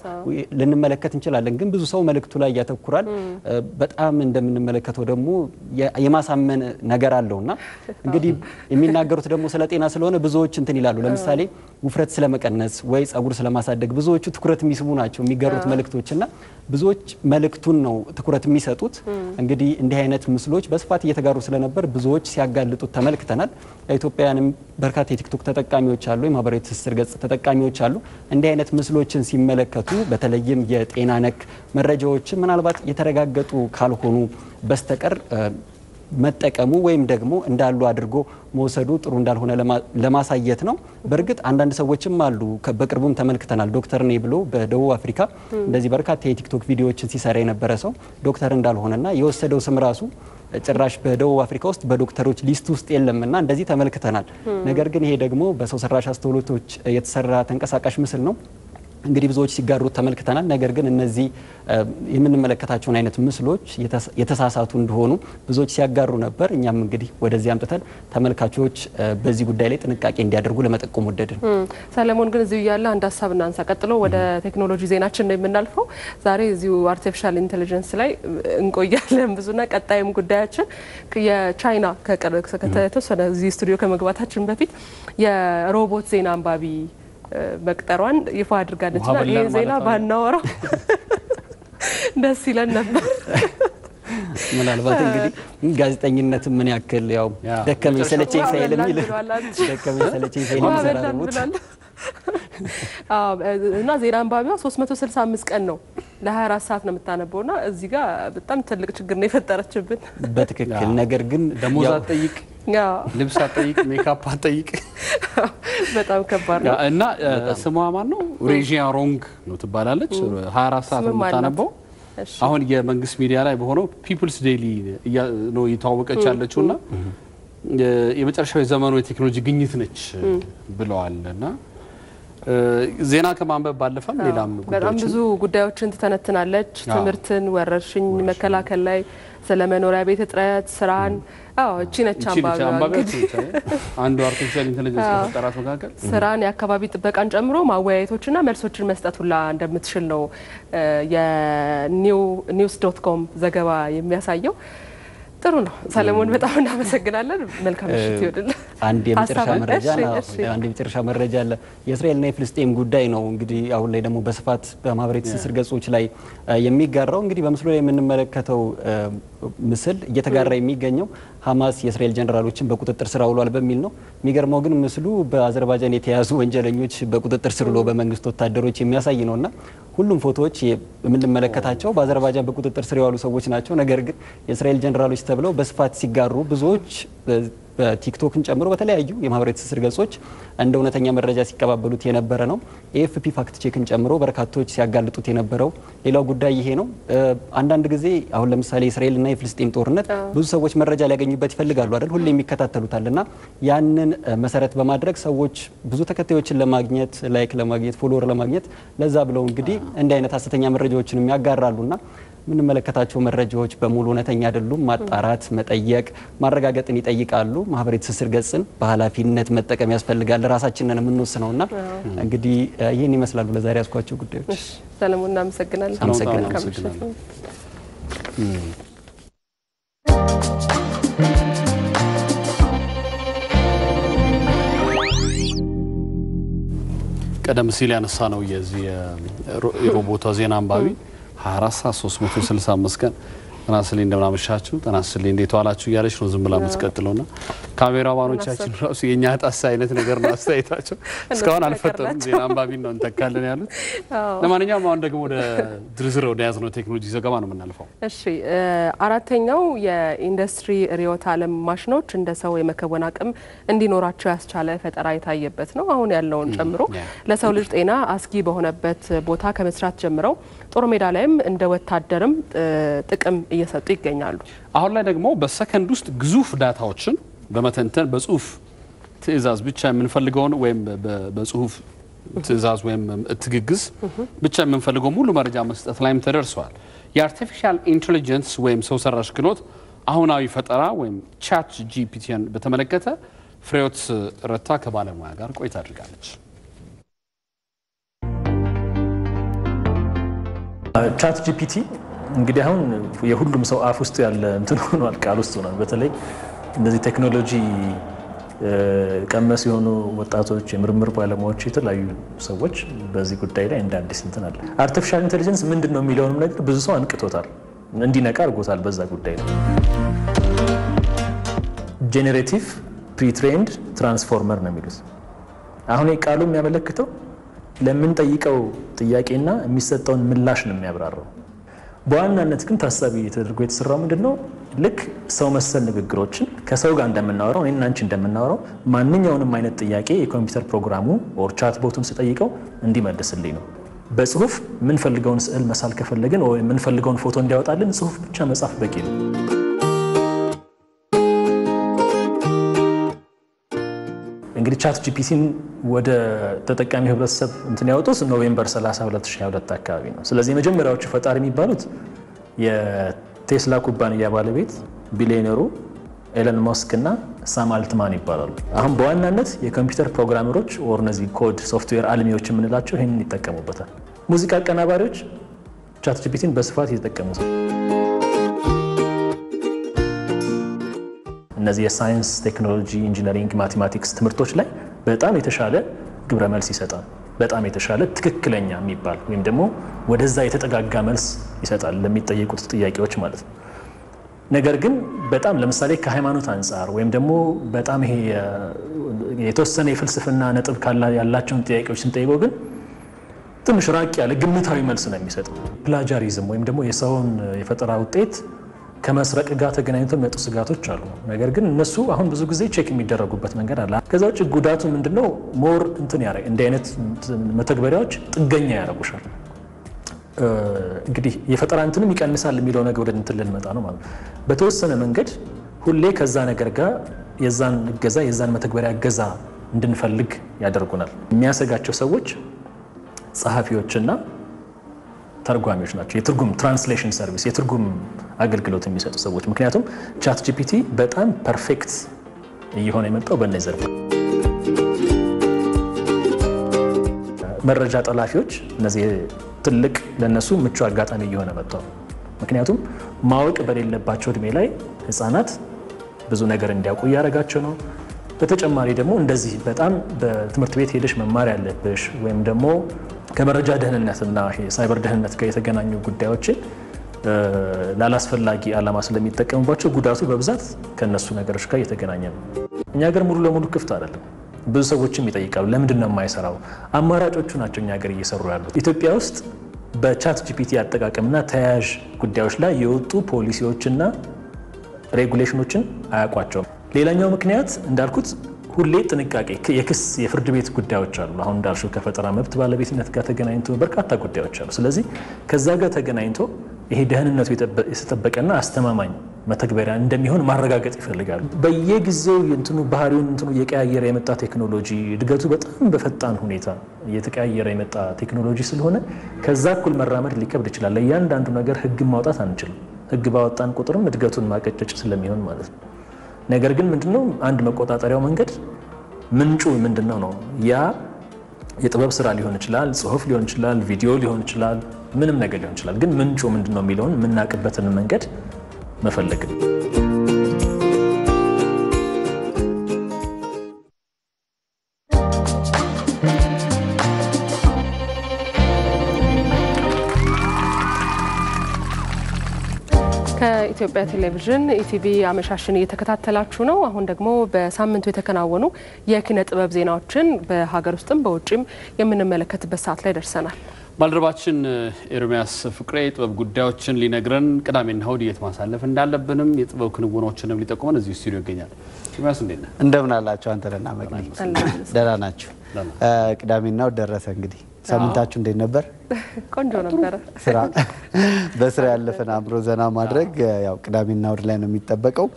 ልንመለከት እንችላለን። ግን ብዙ ሰው መልእክቱ ላይ ያተኩራል። በጣም እንደምንመለከተው ደግሞ የማሳመን ነገር አለው እና እንግዲህ የሚናገሩት ደግሞ ስለ ጤና ስለሆነ ብዙዎች እንትን ይላሉ። ለምሳሌ ውፍረት ስለመቀነስ ወይ ጸጉር ስለማሳደግ ብዙዎቹ ትኩረት የሚስቡ ናቸው የሚጋሩት መልእክቶች እና ብዙዎች መልእክቱን ነው ትኩረት የሚሰጡት። እንግዲህ እንዲህ አይነት ምስሎች በስፋት እየተጋሩ ስለነበር ብዙዎች ሲያጋልጡት ተመልክተናል። ኢትዮጵያውያንም በርካታ የቲክቶክ ተጠቃሚዎች አሉ፣ የማህበራዊ ትስስር ገጽ ተጠቃሚዎች አሉ። እንዲህ አይነት ምስሎችን ሲመለከቱ በተለይም የጤና ነክ መረጃዎችን ምናልባት የተረጋገጡ ካልሆኑ በስተቀር መጠቀሙ ወይም ደግሞ እንዳሉ አድርጎ መውሰዱ ጥሩ እንዳልሆነ ለማሳየት ነው። በእርግጥ አንዳንድ ሰዎችም አሉ፣ በቅርቡም ተመልክተናል። ዶክተር ነኝ ብሎ በደቡብ አፍሪካ እንደዚህ በርካታ የቲክቶክ ቪዲዮዎችን ሲሰራ የነበረ ሰው ዶክተር እንዳልሆነና የወሰደው ስም ራሱ ጭራሽ በደቡብ አፍሪካ ውስጥ በዶክተሮች ሊስት ውስጥ የለምና እንደዚህ ተመልክተናል። ነገር ግን ይሄ ደግሞ በሰው ሰራሽ አስተውሎቶች የተሰራ ተንቀሳቃሽ ምስል ነው። እንግዲህ ብዙዎች ሲጋሩት ተመልክተናል። ነገር ግን እነዚህ የምንመለከታቸውን አይነት ምስሎች የተሳሳቱ እንደሆኑ ብዙዎች ሲያጋሩ ነበር። እኛም እንግዲህ ወደዚህ አምጥተን ተመልካቾች በዚህ ጉዳይ ላይ ጥንቃቄ እንዲያደርጉ ለመጠቆም ወደድን።
ሰለሞን ግን እዚሁ እያለ አንድ ሀሳብ እናንሳ። ቀጥሎ ወደ ቴክኖሎጂ ዜናችን ነው የምናልፈው። ዛሬ እዚሁ አርቲፊሻል ኢንቴሊጀንስ ላይ እንቆያለን ብዙና ቀጣይም ጉዳያችን የቻይና ከተወሰነ እዚህ ስቱዲዮ ከመግባታችን በፊት የሮቦት ዜና አንባቢ መቅጠሯን ይፋ አድርጋለች። ና ይህ ዜና ባናወራው ደስ ይለን ነበር።
ምናልባት እንግዲህ ጋዜጠኝነት ምን ያክል ያው ደከመኝ ሰለቸኝ ሳይል የሚል ደከመኝ ሰለቸኝ ሳይል የሚሰራ ሮቦት
እና ዜና አንባቢዋ 365 ቀን ነው ለ24 ሰዓት ነው የምታነበው ና እዚህ ጋር በጣም ትልቅ ችግር ነው የፈጠረችብን።
በትክክል ነገር ግን
ደሞዝ
ያው
አትጠይቅ፣
ያው
ልብስ አትጠይቅ፣ ሜካፕ አትጠይቅ
በጣም ከባድ ነው።
እና ስሟ ማን ነው? ሬጂያ ሮንግ ነው ትባላለች። 24 ሰዓት ነው
ስምም አላት።
የምታነበው።
እሺ።
አሁን የመንግስት ሚዲያ ላይ በሆነው ፒፕልስ ዴይሊ እያ- ነው እየተዋወቀች ያለችው እና የመጨረሻው የዘመኑ የቴክኖሎጂ ግኝት ነች ብለዋል እና እ፣ ዜና ከማንበብ ባለፈም ሌላም
በጣም
ጉዳዮችን
ብዙ ጉዳዮችን ትተነትናለች።
አዎ።
ትምህርትን፣ ወረርሽኝ መከላከል ላይ ስለ መኖሪያ ቤት እጥረት፣ ስራን። አዎ እቺ ነች
እቺ ነች
አንባቢዋ
አንባቢያችን
እንግዲህ
ነች አይደል? አንዱ አርቲፊሻል ኢንቴሊጀንስ
አዎ።
ከፈጠራት መካከል
ስራን የአካባቢ ጥበቃን ጨምሮ ማወያየቶችና መልሶችን መስጠት ሁላ እንደምትችል ነው እ፣ የኒውስ ዶት ኮም ዘገባ የሚያሳየው። ጥሩ ነው ሰለሞን፣ በጣም እናመሰግናለን። መልካም ምሽት ይወድል።
አንድ የመጨረሻ
ሀሳብ አለ?
መረጃ
እሺ፣
ነው።
እሺ።
አንድ የመጨረሻ መረጃ አለ። የእስራኤልና የፍልስጤም ጉዳይ ነው እንግዲህ አሁን ላይ ደግሞ በስፋት በማህበራዊ ትስስር ገጾች ላይ እ፣ የሚጋራው እንግዲህ በምስሉ ላይ የምንመለከተው እ፣ ምስል እየተጋራ የሚገኘው ሀማስ የእስራኤል ጀኔራሎችን በቁጥጥር ስር አውሏል በሚል ነው። የሚገርመው ግን ምስሉ በአዘርባይጃን የተያዙ ወንጀለኞች በቁጥጥር ስር ውሎ በመንግስት ወታደሮች የሚያሳይ ነው እና ሁሉም ፎቶዎች የምንመለከታቸው በአዘርባይጃን በቁጥጥር ስር የዋሉ ሰዎች ናቸው። ነገር ግን የእስራኤል ጀኔራሎች ተብለው በስፋት ሲጋሩ ብዙዎች በቲክቶክን ጨምሮ በተለያዩ የማህበራዊ ትስስር ገጾች እንደ እውነተኛ መረጃ ሲቀባበሉት የነበረ ነው። ኤኤፍፒ ፋክት ቼክን ጨምሮ በርካቶች ሲያጋልጡት የነበረው ሌላው ጉዳይ ይሄ ነው። እ፣ አንዳንድ ጊዜ አሁን ለምሳሌ የእስራኤልና የፍልስጤም ጦርነት ብዙ ሰዎች መረጃ ሊያገኙበት ይፈልጋሉ አይደል? ሁሌም ይከታተሉታል እና ያንን እ፣ መሰረት በማድረግ ሰዎች ብዙ ተከታዮችን ለማግኘት ላይክ ለማግኘት ፎሎወር ለማግኘት ለዛ ብለው እንግዲህ እንዲህ አይነት ሀሰተኛ መረጃዎችንም ያጋራሉና የምንመለከታቸው መረጃዎች በሙሉ እውነተኛ አይደሉም። ማጣራት፣ መጠየቅ፣ ማረጋገጥን ይጠይቃሉ። ማህበራዊ ትስስር ገጽን በኃላፊነት መጠቀም ያስፈልጋል። ራሳችንን የምንወስነው እና እንግዲህ እ፣ ይህን ይመስላሉ ለዛሬ ያስኳቸው ጉዳዮች።
እሺ፣ ሰለሞን እናመሰግናለን።
አመሰግናለሁ።
መልካም ምሽት
አመሰግናለሁ። ቀደም ሲል ያነሳ ነው የዚህ የሮ- የሮቦቷ ዜና አንባቢ 24 ሰዓት 365 ቀን ጤና ይስጥልኝ እንደምናመሻችሁ፣ ጤና ይስጥልኝ እንዴት ዋላችሁ እያለች ነው ዝም ብላ የምትቀጥለው ና ካሜራ ባኖቻችን ራሱ የእኛ ጣሳ አይነት ነገር ነው አስተያየታቸው። እስካሁን አልፈጠሩም። ዜና አንባቢ ነው እንተካለን ያሉት። ለማንኛውም አሁን ደግሞ ወደ ዝርዝር ወደ ያዝነው ቴክኖሎጂ ዘገባ ነው የምናልፈው።
እሺ እ፣ አራተኛው የኢንዱስትሪ ርዕዮተ ዓለም ማሽኖች እንደ ሰው የመከወን አቅም እንዲኖራቸው ያስቻለ ፈጠራ የታየበት ነው። አሁን ያለውን ጨምሮ ለሰው ልጅ ጤና አስጊ በሆነበት ቦታ ከመስራት ጀምረው ጦር ሜዳ ላይም እንደ ወታደርም እ፣ ጥቅም እየሰጡ ይገኛሉ።
አሁን ላይ ደግሞ በሰከንድ ውስጥ ግዙፍ ዳታዎችን በመተንተን በጽሁፍ ትዕዛዝ ብቻ የምንፈልገውን ወይም በ- በጽሁፍ ትዕዛዝ ወይም ትግግዝ ብቻ የምንፈልገው ሙሉ መረጃ መስጠት ላይም ተደርሰዋል። የአርቲፊሻል ኢንቴሊጀንስ ወይም ሰው ሰራሽ ክህሎት አሁናዊ ፈጠራ ወይም ቻት ጂፒቲን በተመለከተ ፍሬዎት ረታ ከባለሙያ ጋር ቆይታ አድርጋለች።
ቻት ጂፒቲ እንግዲህ አሁን የሁሉም ሰው አፍ ውስጥ ያለ እንትን ሆኗል፣ ቃል ውስጥ ሆኗል። በተለይ እነዚህ ቴክኖሎጂ እ፣ ቀመስ የሆኑ ወጣቶች፣ የምርምር ባለሙያዎች፣ የተለያዩ ሰዎች በዚህ ጉዳይ ላይ እንደ አዲስ እንትን አለ። አርቲፊሻል ኢንቴሊጀንስ ምንድን ነው የሚለውንም ነገር ብዙ ሰው አንቅቶታል፣ እንዲነቃ አድርጎታል። በዛ ጉዳይ ላይ ጄኔሬቲቭ ፕሪትሬንድ ትራንስፎርመር ነው የሚሉት። አሁን ይህ ቃሉ የሚያመለክተው ለምንጠይቀው ጥያቄና የሚሰጠውን ምላሽ ነው የሚያብራራው። በዋናነት ግን ታሳቢ ተደርጎ የተሰራው ምንድን ነው? ልክ ሰው መሰል ንግግሮችን ከሰው ጋር እንደምናወራው እኔና አንቺ እንደምናወራው ማንኛውንም አይነት ጥያቄ የኮምፒውተር ፕሮግራሙ ኦር ቻት ቦቱን ስጠይቀው እንዲመልስልኝ ነው። በጽሁፍ የምንፈልገውን ስዕል መሳል ከፈለግን ወይ የምንፈልገውን ፎቶ እንዲያወጣልን ጽሁፍ ብቻ መጻፍ በቂ ነው። እንግዲህ ቻት ጂፒቲን ወደ ተጠቃሚ ህብረተሰብ እንትን ያወጡት ኖቬምበር 30 2022 አካባቢ ነው። ስለዚህ የመጀመሪያዎቹ ፈጣሪ የሚባሉት የቴስላ ኩባንያ ባለቤት ቢሊዮነሩ ኤለን ሞስክ እና ሳም አልትማን ይባላሉ። አሁን በዋናነት የኮምፒውተር ፕሮግራመሮች ወር እነዚህ ኮድ ሶፍትዌር አልሚዎች የምንላቸው ይህንን ይጠቀሙበታል። ሙዚቃ አቀናባሪዎች ቻት ጂፒቲን በስፋት እየተጠቀሙት ነው። እነዚህ የሳይንስ ቴክኖሎጂ፣ ኢንጂነሪንግ፣ ማቴማቲክስ ትምህርቶች ላይ በጣም የተሻለ ግብረ መልስ ይሰጣል። በጣም የተሻለ ትክክለኛ የሚባል ወይም ደግሞ ወደዛ የተጠጋጋ መልስ ይሰጣል ለሚጠየቁት ጥያቄዎች ማለት ነው። ነገር ግን በጣም ለምሳሌ ከሃይማኖት አንጻር ወይም ደግሞ በጣም ይሄ የተወሰነ የፍልስፍና ነጥብ ካላ ያላቸውን ጥያቄዎች ስንጠይቀው ግን ትንሽ ራቅ ያለ ግምታዊ መልስ ነው የሚሰጠው። ፕላጃሪዝም ወይም ደግሞ የሰውን የፈጠራ ውጤት ከመስረቅ ጋር ተገናኝቶ የሚመጡ ስጋቶች አሉ። ነገር ግን እነሱ አሁን ብዙ ጊዜ ቼክ የሚደረጉበት መንገድ አለ። ከዛ ውጭ ጉዳቱ ምንድነው? ሞር እንትን ያረ እንዲህ አይነት መተግበሪያዎች ጥገኛ ያደርጉሻል። እንግዲህ የፈጠራ እንትንም ይቀንሳል የሚለው ነገር ወደ እንትን ልንመጣ ነው ማለት ነው። በተወሰነ መንገድ ሁሌ ከዛ ነገር ጋር የዛን እገዛ የዛን መተግበሪያ እገዛ እንድንፈልግ ያደርጉናል። የሚያሰጋቸው ሰዎች ጸሐፊዎችና ተርጓሚዎች ናቸው። የትርጉም ትራንስሌሽን ሰርቪስ የትርጉም አገልግሎት የሚሰጡ ሰዎች። ምክንያቱም ቻት ጂፒቲ በጣም ፐርፌክት እየሆነ የመጣው በእነዚህ ዘርፍ መረጃ ጠላፊዎች እነዚህ ትልቅ ለነሱ ምቹ አጋጣሚ እየሆነ መጥቷል። ምክንያቱም ማወቅ በሌለባቸው እድሜ ላይ ህፃናት ብዙ ነገር እንዲያውቁ እያደረጋቸው ነው። በተጨማሪ ደግሞ እንደዚህ በጣም በትምህርት ቤት ሄደሽ መማር ያለብሽ ወይም ደግሞ ከመረጃ ደህንነትና ሳይበር ደህንነት ጋር የተገናኙ ጉዳዮችን ላላስፈላጊ ዓላማ ስለሚጠቀሙባቸው ጉዳቱ በብዛት ከእነሱ ነገሮች ጋር እየተገናኘ ነው። እኛ ሀገር ሙሉ ለሙሉ ክፍት አይደለም። ብዙ ሰዎችም ይጠይቃሉ፣ ለምንድን ነው የማይሰራው? አማራጮቹ ናቸው እኛ ሀገር እየሰሩ ያሉት። ኢትዮጵያ ውስጥ በቻት ጂፒቲ አጠቃቀምና ተያያዥ ጉዳዮች ላይ የወጡ ፖሊሲዎችና ሬጉሌሽኖችን አያውቋቸውም። ሌላኛው ምክንያት እንዳልኩት ሁሌ ጥንቃቄ የክስ የፍርድ ቤት ጉዳዮች አሉ። አሁን እንዳልሽው ከፈጠራ መብት ባለቤትነት ጋር ተገናኝቶ በርካታ ጉዳዮች አሉ። ስለዚህ ከዛ ጋር ተገናኝቶ ይሄ ደህንነቱ የተጠበቀና አስተማማኝ መተግበሪያ እንደሚሆን ማረጋገጥ ይፈልጋሉ። በየጊዜው እንትኑ ባህሪውን እንትኑ እየቀያየረ የመጣ ቴክኖሎጂ እድገቱ በጣም በፈጣን ሁኔታ እየተቀያየረ የመጣ ቴክኖሎጂ ስለሆነ ከዛ እኩል መራመድ ሊከብድ ይችላል። ለእያንዳንዱ ነገር ህግን ማውጣት አንችልም። ህግ ባወጣን ቁጥርም እድገቱን ማቀጨጭ ስለሚሆን ማለት ነው። ነገር ግን ምንድነው አንድ መቆጣጠሪያው መንገድ ምንጩ ምንድነው ነው ያ የጥበብ ስራ ሊሆን ይችላል፣ ጽሁፍ ሊሆን ይችላል፣ ቪዲዮ ሊሆን ይችላል፣ ምንም ነገር ሊሆን ይችላል። ግን ምንጩ ምንድነው የሚለውን የምናውቅበትን መንገድ መፈለግ ነው።
ከኢትዮጵያ ቴሌቪዥን ኢቲቪ አመሻሽን እየተከታተላችሁ ነው። አሁን ደግሞ በሳምንቱ የተከናወኑ የኪነ ጥበብ ዜናዎችን በሀገር ውስጥም በውጭም የምንመለከትበት ሰዓት ላይ ደርሰናል።
ባልደረባችን ኤርሚያስ ፍቅሬ የጥበብ ጉዳዮችን ሊነግረን ቅዳሜና እሁድ የት ማሳለፍ እንዳለብንም የጥበብ ክንውኖችንም ሊጠቁመን እዚሁ ስቱዲዮ ይገኛል። ኤርሚያስ እንዴት ነህ?
እንደምን አላችሁ? አንተነና መቅዲ ደህና ናችሁ? ቅዳሜና እሁድ ደረሰ እንግዲህ ሳምንታችሁ እንዴት ነበር?
ቆንጆ ነበረ።
ስራ በስራ ያለፈን አእምሮ ዘና ማድረግ ያው ቅዳሜና እሁድ ላይ ነው የሚጠበቀው።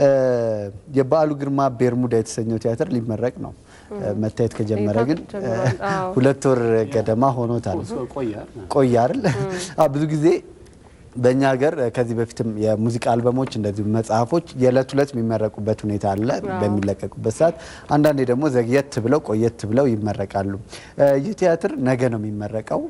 የበዓሉ ግርማ ቤርሙዳ የተሰኘው ቲያትር ሊመረቅ ነው። መታየት ከጀመረ ግን ሁለት ወር ገደማ ሆኖታል። ቆየ አይደል? ብዙ ጊዜ በእኛ ሀገር ከዚህ በፊትም የሙዚቃ አልበሞች እንደዚሁ መጽሐፎች የዕለት ሁለት የሚመረቁበት ሁኔታ አለ በሚለቀቁበት ሰዓት። አንዳንዴ ደግሞ ዘግየት ብለው ቆየት ብለው ይመረቃሉ። ይህ ቲያትር ነገ ነው የሚመረቀው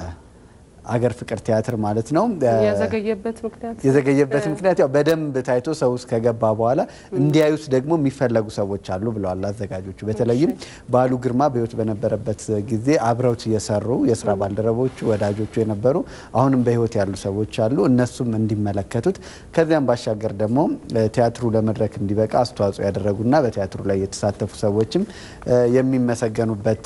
አገር ፍቅር ቲያትር ማለት ነው።
የዘገየበት ምክንያት
የዘገየበት ምክንያት ያው በደንብ ታይቶ ሰው ውስጥ ከገባ በኋላ እንዲያዩት ደግሞ የሚፈለጉ ሰዎች አሉ ብለዋል አዘጋጆቹ። በተለይም በዓሉ ግርማ በሕይወት በነበረበት ጊዜ አብረውት የሰሩ የስራ ባልደረቦቹ፣ ወዳጆቹ የነበሩ አሁንም በሕይወት ያሉ ሰዎች አሉ። እነሱም እንዲመለከቱት ከዚያም ባሻገር ደግሞ ቲያትሩ ለመድረክ እንዲበቃ አስተዋጽኦ ያደረጉና በቲያትሩ ላይ የተሳተፉ ሰዎችም የሚመሰገኑበት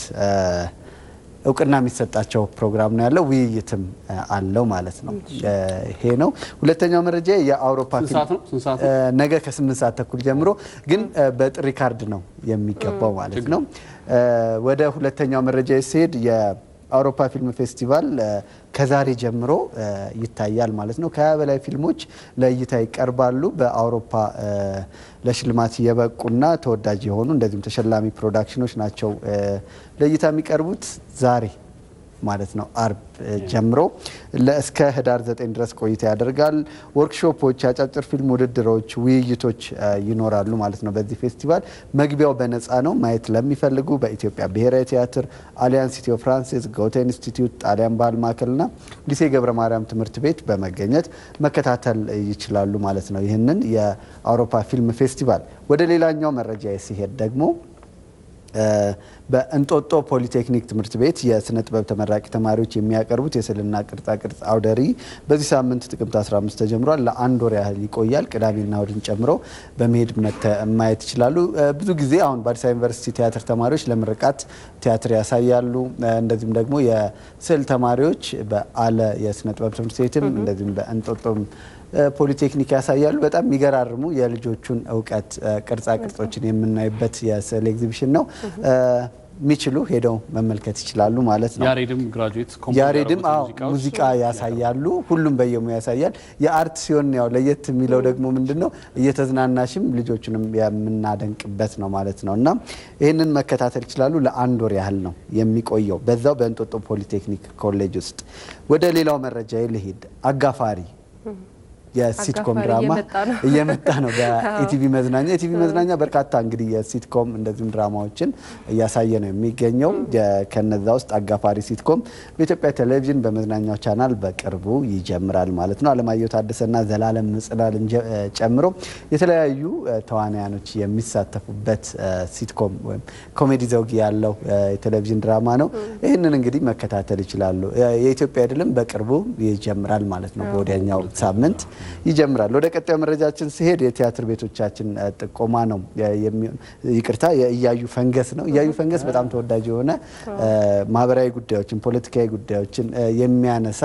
እውቅና የሚሰጣቸው ፕሮግራም ነው ያለው። ውይይትም አለው ማለት ነው። ይሄ ነው ሁለተኛው መረጃ። የአውሮፓ ነገ ከስምንት ሰዓት ተኩል ጀምሮ ግን በጥሪ ካርድ ነው የሚገባው ማለት ነው። ወደ ሁለተኛው መረጃ ሲሄድ የአውሮፓ ፊልም ፌስቲቫል ከዛሬ ጀምሮ ይታያል ማለት ነው። ከሀያ በላይ ፊልሞች ለእይታ ይቀርባሉ። በአውሮፓ ለሽልማት የበቁና ተወዳጅ የሆኑ እንደዚሁም ተሸላሚ ፕሮዳክሽኖች ናቸው ለእይታ የሚቀርቡት ዛሬ ማለት ነው አርብ ጀምሮ እስከ ህዳር ዘጠኝ ድረስ ቆይታ ያደርጋል። ወርክሾፖች፣ አጫጭር ፊልም ውድድሮች፣ ውይይቶች ይኖራሉ ማለት ነው። በዚህ ፌስቲቫል መግቢያው በነፃ ነው። ማየት ለሚፈልጉ በኢትዮጵያ ብሔራዊ ቲያትር፣ አሊያንስ ኢትዮ ፍራንሲስ፣ ጎተ ኢንስቲትዩት፣ ጣሊያን ባህል ማዕከልና ሊሴ ገብረ ማርያም ትምህርት ቤት በመገኘት መከታተል ይችላሉ ማለት ነው። ይህንን የአውሮፓ ፊልም ፌስቲቫል ወደ ሌላኛው መረጃ ሲሄድ ደግሞ በእንጦጦ ፖሊቴክኒክ ትምህርት ቤት የስነ ጥበብ ተመራቂ ተማሪዎች የሚያቀርቡት የስዕልና ቅርጻ ቅርጽ አውደ ርዕይ በዚህ ሳምንት ጥቅምት 15 ተጀምሯል። ለአንድ ወር ያህል ይቆያል። ቅዳሜና እሁድን ጨምሮ በመሄድ ማየት ይችላሉ። ብዙ ጊዜ አሁን በአዲስ አበባ ዩኒቨርሲቲ ቲያትር ተማሪዎች ለምርቃት ቲያትር ያሳያሉ። እንደዚሁም ደግሞ የስዕል ተማሪዎች በአለ የስነ ጥበብ ትምህርት ቤትም እንደዚሁም በእንጦጦም ፖሊቴክኒክ ያሳያሉ። በጣም የሚገራርሙ የልጆቹን እውቀት ቅርጻ ቅርጾችን የምናይበት የስዕል ኤግዚቢሽን ነው። የሚችሉ ሄደው መመልከት ይችላሉ ማለት ነው።
ያሬድም ግራጁዌት
ያሬድም አዎ ሙዚቃ ያሳያሉ። ሁሉም በየሙ ያሳያል። የአርት ሲሆን ያው ለየት የሚለው ደግሞ ምንድን ነው እየተዝናናሽም ልጆቹንም የምናደንቅበት ነው ማለት ነው እና ይህንን መከታተል ይችላሉ። ለአንድ ወር ያህል ነው የሚቆየው በዛው በእንጦጦ ፖሊቴክኒክ ኮሌጅ ውስጥ። ወደ ሌላው መረጃ ልሂድ። አጋፋሪ የሲትኮም ድራማ እየመጣ ነው በኢቲቪ መዝናኛ። ኢቲቪ መዝናኛ በርካታ እንግዲህ የሲትኮም እንደዚሁም ድራማዎችን እያሳየ ነው የሚገኘው። ከነዛ ውስጥ አጋፋሪ ሲትኮም በኢትዮጵያ ቴሌቪዥን በመዝናኛው ቻናል በቅርቡ ይጀምራል ማለት ነው። አለማየሁ ታደሰና ዘላለም ምጽላልን ጨምሮ የተለያዩ ተዋናያኖች የሚሳተፉበት ሲትኮም ወይም ኮሜዲ ዘውግ ያለው የቴሌቪዥን ድራማ ነው። ይህንን እንግዲህ መከታተል ይችላሉ። የኢትዮጵያ አይደለም በቅርቡ ይጀምራል ማለት ነው። በወዲያኛው ሳምንት ይጀምራል። ወደ ቀጣዩ መረጃችን ሲሄድ የቲያትር ቤቶቻችን ጥቆማ ነው። ይቅርታ የእያዩ ፈንገስ ነው። እያዩ ፈንገስ በጣም ተወዳጅ የሆነ ማህበራዊ ጉዳዮችን፣ ፖለቲካዊ ጉዳዮችን የሚያነሳ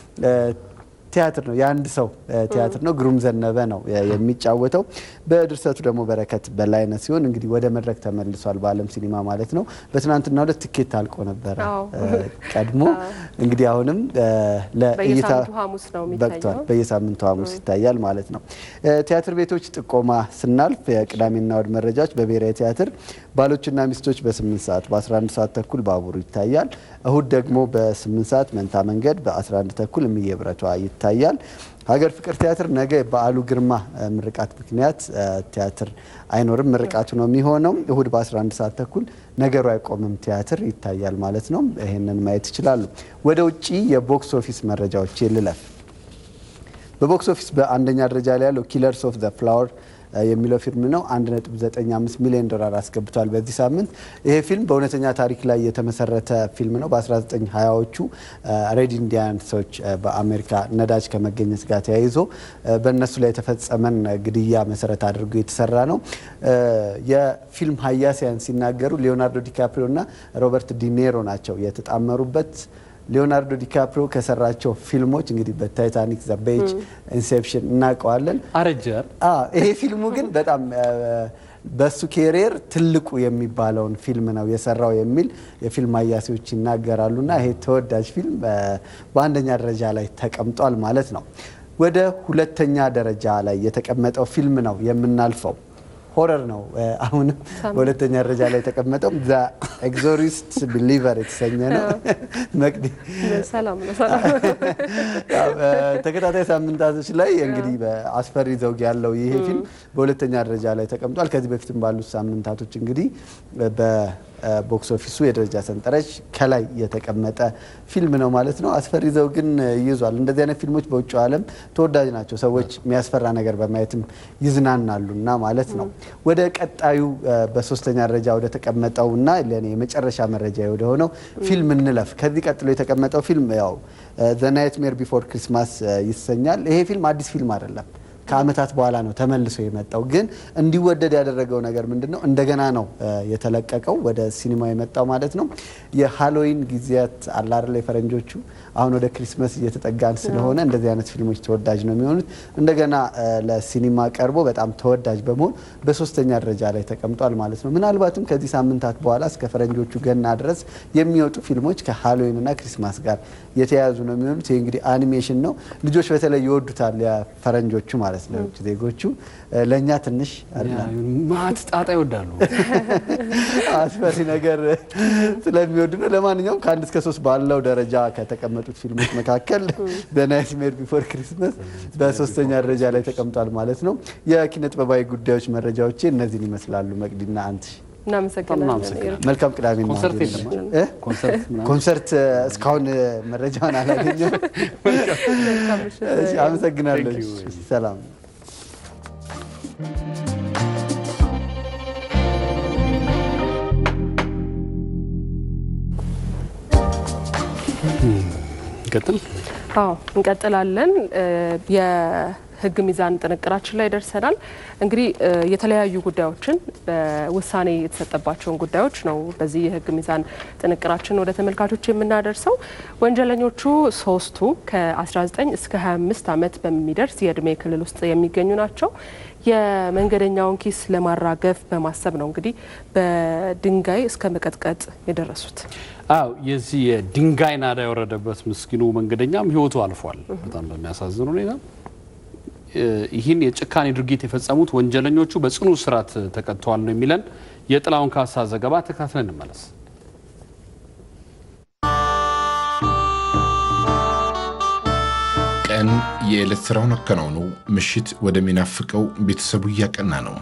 ቲያትር ነው። የአንድ ሰው ቲያትር ነው። ግሩም ዘነበ ነው የሚጫወተው። በድርሰቱ ደግሞ በረከት በላይነህ ሲሆን እንግዲህ ወደ መድረክ ተመልሷል። በዓለም ሲኒማ ማለት ነው። በትናንትናው ዕለት ትኬት አልቆ ነበረ ቀድሞ። እንግዲህ አሁንም ለእይታ በቅቷል። በየሳምንቱ ሐሙስ ይታያል ማለት ነው። ቲያትር ቤቶች ጥቆማ ስናልፍ የቅዳሜና እሁድ መረጃዎች በብሔራዊ ቲያትር ባሎችና ሚስቶች በ8 ሰዓት በ11 ሰዓት ተኩል ባቡሩ ይታያል። እሁድ ደግሞ በ8 ሰዓት መንታ መንገድ በ11 ተኩል እምዬ ብረቷ ይታያል። ሀገር ፍቅር ቲያትር ነገ በዓሉ ግርማ ምርቃት ምክንያት ቲያትር አይኖርም። ምርቃቱ ነው የሚሆነው። እሁድ በ11 ሰዓት ተኩል ነገሩ አይቆምም ቲያትር ይታያል ማለት ነው። ይህንን ማየት ይችላሉ። ወደ ውጭ የቦክስ ኦፊስ መረጃዎች ልለፍ። በቦክስ ኦፊስ በአንደኛ ደረጃ ላይ ያለው ኪለርስ ኦፍ ዘ ፍላወር የሚለው ፊልም ነው። 1.95 ሚሊዮን ዶላር አስገብቷል በዚህ ሳምንት። ይሄ ፊልም በእውነተኛ ታሪክ ላይ የተመሰረተ ፊልም ነው። በ1920ዎቹ ሬድ ኢንዲያንሶች በአሜሪካ ነዳጅ ከመገኘት ጋር ተያይዞ በእነሱ ላይ የተፈጸመን ግድያ መሰረት አድርጎ የተሰራ ነው። የፊልም ሀያሲያን ሲናገሩ ሊዮናርዶ ዲካፕሪዮ እና ሮበርት ዲኔሮ ናቸው የተጣመሩበት። ሊዮናርዶ ዲካፕሪዮ ከሰራቸው ፊልሞች እንግዲህ በታይታኒክ፣ ዘ ቤጅ፣ ኢንሴፕሽን እናውቀዋለን።
አረጀ።
ይሄ ፊልሙ ግን በጣም በሱ ኬሪየር ትልቁ የሚባለውን ፊልም ነው የሰራው የሚል የፊልም አያሲዎች ይናገራሉና ይሄ ተወዳጅ ፊልም በአንደኛ ደረጃ ላይ ተቀምጧል ማለት ነው። ወደ ሁለተኛ ደረጃ ላይ የተቀመጠው ፊልም ነው የምናልፈው። ሆረር ነው። አሁንም በሁለተኛ ደረጃ ላይ የተቀመጠው ዘ ኤግዞሪስት ቢሊቨር የተሰኘ ነው። መቅዲ ተከታታይ ሳምንታቶች ላይ እንግዲህ አስፈሪ ዘውግ ያለው ይሄ ፊልም በሁለተኛ ደረጃ ላይ ተቀምጧል። ከዚህ በፊትም ባሉት ሳምንታቶች እንግዲህ ቦክስ ኦፊሱ የደረጃ ሰንጠረዥ ከላይ የተቀመጠ ፊልም ነው ማለት ነው። አስፈሪ ዘውግን ይዟል። እንደዚህ አይነት ፊልሞች በውጭ ዓለም ተወዳጅ ናቸው። ሰዎች የሚያስፈራ ነገር በማየትም ይዝናናሉና ማለት ነው። ወደ ቀጣዩ በሶስተኛ ደረጃ ወደ ተቀመጠው እና ለእኔ የመጨረሻ መረጃ ወደ ሆነው ፊልም እንለፍ። ከዚህ ቀጥሎ የተቀመጠው ፊልም ያው ዘ ናይትሜር ቢፎር ክሪስማስ ይሰኛል። ይሄ ፊልም አዲስ ፊልም አይደለም። ከዓመታት በኋላ ነው ተመልሶ የመጣው። ግን እንዲወደድ ያደረገው ነገር ምንድን ነው? እንደገና ነው የተለቀቀው ወደ ሲኒማ የመጣው ማለት ነው። የሃሎዊን ጊዜያት አላርላ የፈረንጆቹ አሁን ወደ ክሪስመስ እየተጠጋን ስለሆነ እንደዚህ አይነት ፊልሞች ተወዳጅ ነው የሚሆኑት። እንደገና ለሲኒማ ቀርቦ በጣም ተወዳጅ በመሆን በሶስተኛ ደረጃ ላይ ተቀምጧል ማለት ነው። ምናልባትም ከዚህ ሳምንታት በኋላ እስከ ፈረንጆቹ ገና ድረስ የሚወጡ ፊልሞች ከሃሎዊን እና ክሪስማስ ጋር የተያያዙ ነው የሚሆኑት። ይህ እንግዲህ አኒሜሽን ነው። ልጆች በተለይ ይወዱታል፣ የፈረንጆቹ ማለት ነው፣ የውጭ ዜጎቹ። ለእኛ ትንሽ
ማት ጣጣ ይወዳሉ።
አስፈሪ ነገር ስለሚወዱ ነው። ለማንኛውም ከአንድ እስከ ሶስት ባለው ደረጃ ከተቀመጡት ፊልሞች መካከል በናይትሜር ቢፎር ክሪስመስ በሶስተኛ ደረጃ ላይ ተቀምጧል ማለት ነው። የኪነ ጥበባዊ ጉዳዮች መረጃዎቼ እነዚህን ይመስላሉ። መቅዲና አንት
እናመሰግናለን።
መልካም ቅዳሜ ነው።
ኮንሰርት የለም?
እ?
ኮንሰርት ምናምን?
ኮንሰርት እስካሁን መረጃውን አላገኘም። እሺ፣ አመሰግናለሁ።
Thank you.
ሰላም
ቀጥል።
አዎ እንቀጥላለን። የህግ ሚዛን ጥንቅራችን ላይ ደርሰናል። እንግዲህ የተለያዩ ጉዳዮችን በውሳኔ የተሰጠባቸውን ጉዳዮች ነው በዚህ የህግ ሚዛን ጥንቅራችን ወደ ተመልካቾች የምናደርሰው። ወንጀለኞቹ ሶስቱ ከ19 እስከ 25 ዓመት በሚደርስ የእድሜ ክልል ውስጥ የሚገኙ ናቸው። የመንገደኛውን ኪስ ለማራገፍ በማሰብ ነው እንግዲህ በድንጋይ እስከ መቀጥቀጥ የደረሱት።
አው የዚህ የድንጋይ ናዳ የወረደበት ምስኪኑ መንገደኛም ህይወቱ አልፏል። በጣም በሚያሳዝን ሁኔታ ይህን የጭካኔ ድርጊት የፈጸሙት ወንጀለኞቹ በጽኑ እስራት ተቀጥተዋል ነው የሚለን የጥላውን ካሳ ዘገባ ተከታትለን እንመለስ።
ቀን የዕለት ሥራውን አከናውኖ ምሽት ወደሚናፍቀው ቤተሰቡ እያቀና ነው።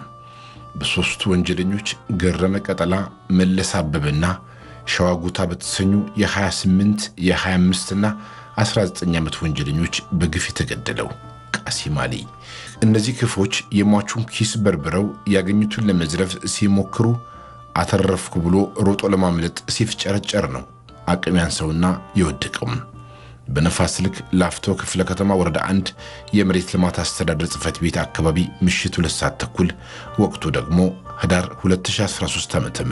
በሦስቱ ወንጀለኞች ገረመ ቀጠላ፣ መለስ አበበና ሸዋጉታ በተሰኙ የ28 የ25 እና 19 ዓመት ወንጀለኞች በግፍ የተገደለው ቃሲም አሊ። እነዚህ ክፎች የሟቹን ኪስ በርብረው ያገኙትን ለመዝረፍ ሲሞክሩ አተረፍኩ ብሎ ሮጦ ለማምለጥ ሲፍጨረጨር ነው አቅም ያንሰውና የወደቀውም። በነፋስ ስልክ ላፍቶ ክፍለ ከተማ ወረዳ አንድ የመሬት ልማት አስተዳደር ጽሕፈት ቤት አካባቢ ምሽት ሁለት ሰዓት ተኩል ወቅቱ ደግሞ ህዳር 2013 ዓ ም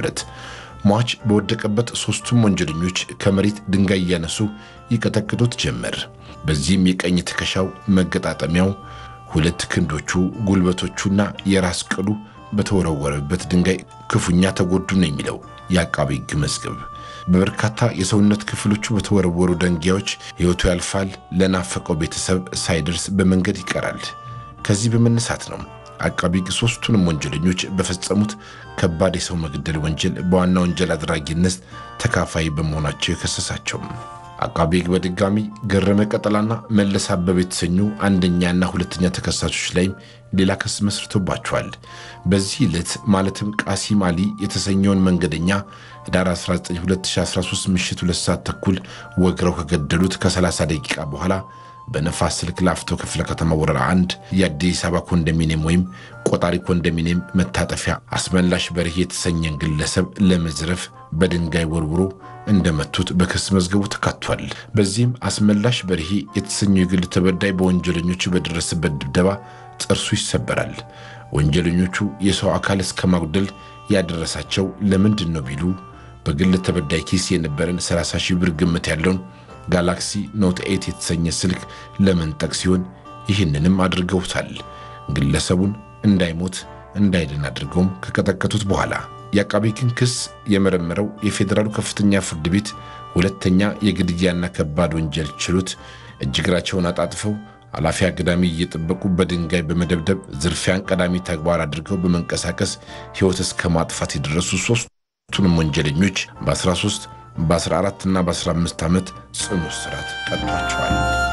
ሟች በወደቀበት ሦስቱም ወንጀለኞች ከመሬት ድንጋይ እያነሱ ይቀጠቅጡት ጀመር። በዚህም የቀኝ ትከሻው፣ መገጣጠሚያው፣ ሁለት ክንዶቹ፣ ጉልበቶቹና የራስ ቅሉ በተወረወረበት ድንጋይ ክፉኛ ተጎዱ ነው የሚለው የአቃቢ ሕግ መዝገብ። በበርካታ የሰውነት ክፍሎቹ በተወረወሩ ደንጊያዎች ሕይወቱ ያልፋል። ለናፈቀው ቤተሰብ ሳይደርስ በመንገድ ይቀራል። ከዚህ በመነሳት ነው አቃቢ ሕግ ሦስቱንም ወንጀለኞች በፈጸሙት ከባድ የሰው መግደል ወንጀል በዋና ወንጀል አድራጊነት ተካፋይ በመሆናቸው የከሰሳቸው። አቃቢ ሕግ በድጋሚ ገረመ ቀጠላና መለስ አበበ የተሰኙ አንደኛና ሁለተኛ ተከሳሾች ላይም ሌላ ክስ መስርቶባቸዋል። በዚህ ዕለት ማለትም ቃሲም አሊ የተሰኘውን መንገደኛ ህዳር 19 2013 ምሽት ሁለት ሰዓት ተኩል ወግረው ከገደሉት ከ30 ደቂቃ በኋላ በነፋስ ስልክ ላፍቶ ክፍለ ከተማ ወረዳ አንድ የአዲስ አበባ ኮንዶሚኒየም ወይም ቆጣሪ ኮንዶሚኒየም መታጠፊያ አስመላሽ በርሄ የተሰኘን ግለሰብ ለመዝረፍ በድንጋይ ወርውሮ እንደመቱት በክስ መዝገቡ ተካቷል። በዚህም አስመላሽ በርሄ የተሰኘው የግል ተበዳይ በወንጀለኞቹ በደረሰበት ድብደባ ጥርሱ ይሰበራል። ወንጀለኞቹ የሰው አካል እስከ ማጉደል ያደረሳቸው ለምንድን ነው ቢሉ በግል ተበዳይ ኪስ የነበረን 30 ሺህ ብር ግምት ያለውን ጋላክሲ ኖት ኤት የተሰኘ ስልክ ለመንጠቅ ሲሆን ይህንንም አድርገውታል። ግለሰቡን እንዳይሞት እንዳይድን አድርገውም ከቀጠቀጡት በኋላ የአቃቤ ሕግን ክስ የመረመረው የፌዴራሉ ከፍተኛ ፍርድ ቤት ሁለተኛ የግድያና ከባድ ወንጀል ችሎት እጅግራቸውን አጣጥፈው ኃላፊ አግዳሚ እየጠበቁ በድንጋይ በመደብደብ ዝርፊያን ቀዳሚ ተግባር አድርገው በመንቀሳቀስ ሕይወት እስከ ማጥፋት የደረሱ ሦስቱንም ወንጀለኞች በ13 በ14 እና በ15 ዓመት ጽኑ እስራት ቀጥቷቸዋል።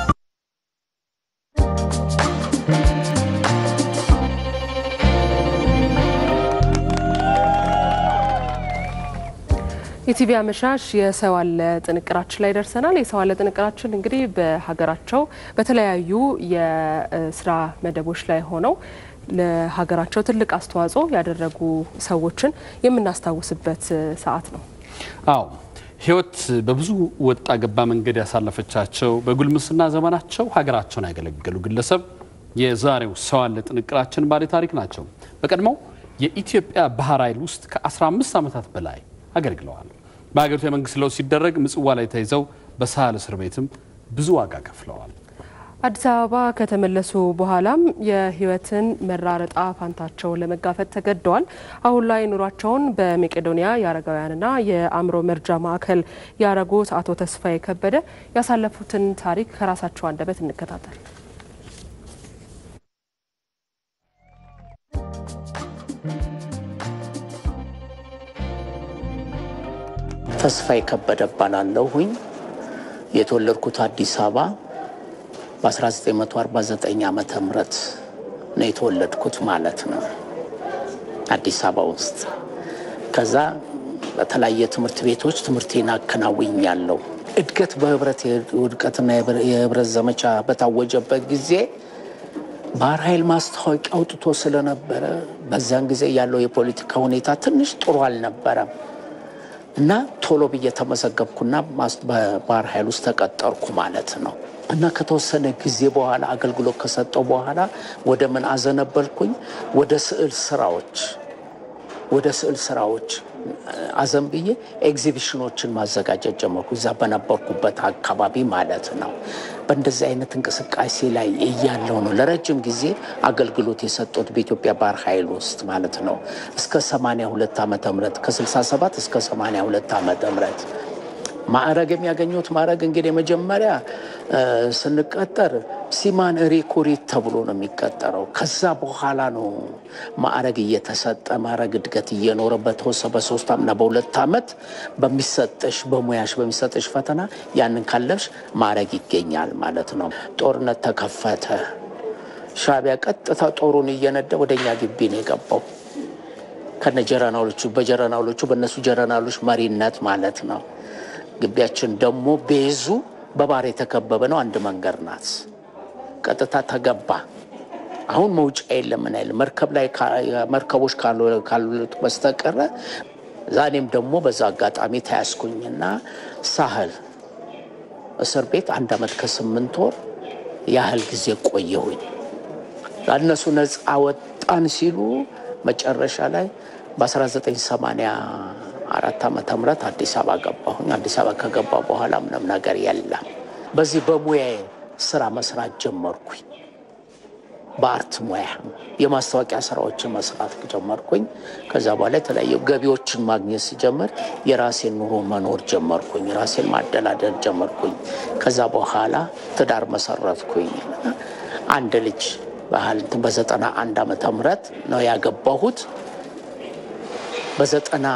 የቲቪ አመሻሽ የሰው አለ ጥንቅራችን ላይ ደርሰናል። የሰው አለ ጥንቅራችን እንግዲህ በሀገራቸው በተለያዩ የስራ መደቦች ላይ ሆነው ለሀገራቸው ትልቅ አስተዋጽኦ ያደረጉ ሰዎችን የምናስታውስበት ሰዓት ነው።
አዎ ህይወት በብዙ ወጣ ገባ መንገድ ያሳለፈቻቸው በጉልምስና ዘመናቸው ሀገራቸውን ያገለገሉ ግለሰብ የዛሬው ሰው አለ ጥንቅራችን ባለ ታሪክ ናቸው። በቀድሞው የኢትዮጵያ ባህር ኃይል ውስጥ ከ15 ዓመታት በላይ አገልግለዋል። በሀገሪቱ የመንግስት ለውጥ ሲደረግ ምጽዋ ላይ ተይዘው በሳህል እስር ቤትም ብዙ ዋጋ ከፍለዋል።
አዲስ አበባ ከተመለሱ በኋላም የህይወትን መራረጣ ፋንታቸውን ለመጋፈጥ ተገደዋል። አሁን ላይ ኑሯቸውን በመቄዶንያ የአረጋውያንና የአእምሮ መርጃ ማዕከል ያረጉት አቶ ተስፋዬ ከበደ ያሳለፉትን ታሪክ ከራሳቸው አንደበት እንከታተል።
ተስፋዬ ከበደ እባላለሁኝ። የተወለድኩት አዲስ አበባ በ1949 ዓመተ ምህረት ነው የተወለድኩት ማለት ነው አዲስ አበባ ውስጥ። ከዛ በተለያየ ትምህርት ቤቶች ትምህርቴን አከናውኛለሁ። እድገት በህብረት የውድቀትና የህብረት ዘመቻ በታወጀበት ጊዜ ባህር ኃይል ማስታወቂያ አውጥቶ ስለነበረ በዛን ጊዜ ያለው የፖለቲካ ሁኔታ ትንሽ ጥሩ አልነበረም። እና ቶሎ ብዬ ተመዘገብኩና በባህር ኃይል ውስጥ ተቀጠርኩ ማለት ነው። እና ከተወሰነ ጊዜ በኋላ አገልግሎት ከሰጠው በኋላ ወደ ምን አዘነበልኩኝ? ወደ ስዕል ስራዎች ወደ ስዕል ስራዎች አዘን ብዬ ኤግዚቢሽኖችን ማዘጋጀት ጀመርኩ፣ እዛ በነበርኩበት አካባቢ ማለት ነው። በእንደዚህ አይነት እንቅስቃሴ ላይ እያለው ነው ለረጅም ጊዜ አገልግሎት የሰጡት በኢትዮጵያ ባህር ኃይል ውስጥ ማለት ነው እስከ 82 ዓመተ ምህረት ከ67 እስከ 82 ዓመተ ምህረት ማዕረግ የሚያገኙት ማዕረግ እንግዲህ መጀመሪያ ስንቀጠር ሲማን ሪኩሪት ተብሎ ነው የሚቀጠረው። ከዛ በኋላ ነው ማዕረግ እየተሰጠ ማዕረግ እድገት እየኖረ በተወሰ በሶስት እና በሁለት ዓመት በሚሰጠሽ በሙያሽ በሚሰጠሽ ፈተና ያንን ካለፍሽ ማዕረግ ይገኛል ማለት ነው። ጦርነት ተከፈተ። ሻዕቢያ ቀጥታ ጦሩን እየነዳ ወደ እኛ ግቢ ነው የገባው ከነ ጀረናሎቹ በጀረናሎቹ በእነሱ ጀረናሎች መሪነት ማለት ነው። ግቢያችን ደግሞ ቤዙ በባህር የተከበበ ነው። አንድ መንገድ ናት። ቀጥታ ተገባ። አሁን መውጫ የለም። ምን ያህል መርከብ ላይ መርከቦች ካሉት በስተቀረ ዛኔም ደግሞ በዛ አጋጣሚ ተያዝኩኝና ሳህል እስር ቤት አንድ ዓመት ከስምንት ወር ያህል ጊዜ ቆየሁኝ። እነሱ ነፃ ወጣን ሲሉ መጨረሻ ላይ በ1980 አራት ዓመተ ምህረት አዲስ አበባ ገባሁኝ። አዲስ አበባ ከገባ በኋላ ምንም ነገር የለም። በዚህ በሙያዬ ስራ መስራት ጀመርኩኝ። በአርት ሙያ የማስታወቂያ ስራዎችን መስራት ጀመርኩኝ። ከዛ በኋላ የተለያዩ ገቢዎችን ማግኘት ሲጀምር የራሴን ኑሮ መኖር ጀመርኩኝ። ራሴን ማደላደል ጀመርኩኝ። ከዛ በኋላ ትዳር መሰረትኩኝ። አንድ ልጅ ባህል በዘጠና አንድ ዓመተ ምህረት ነው ያገባሁት። በዘጠና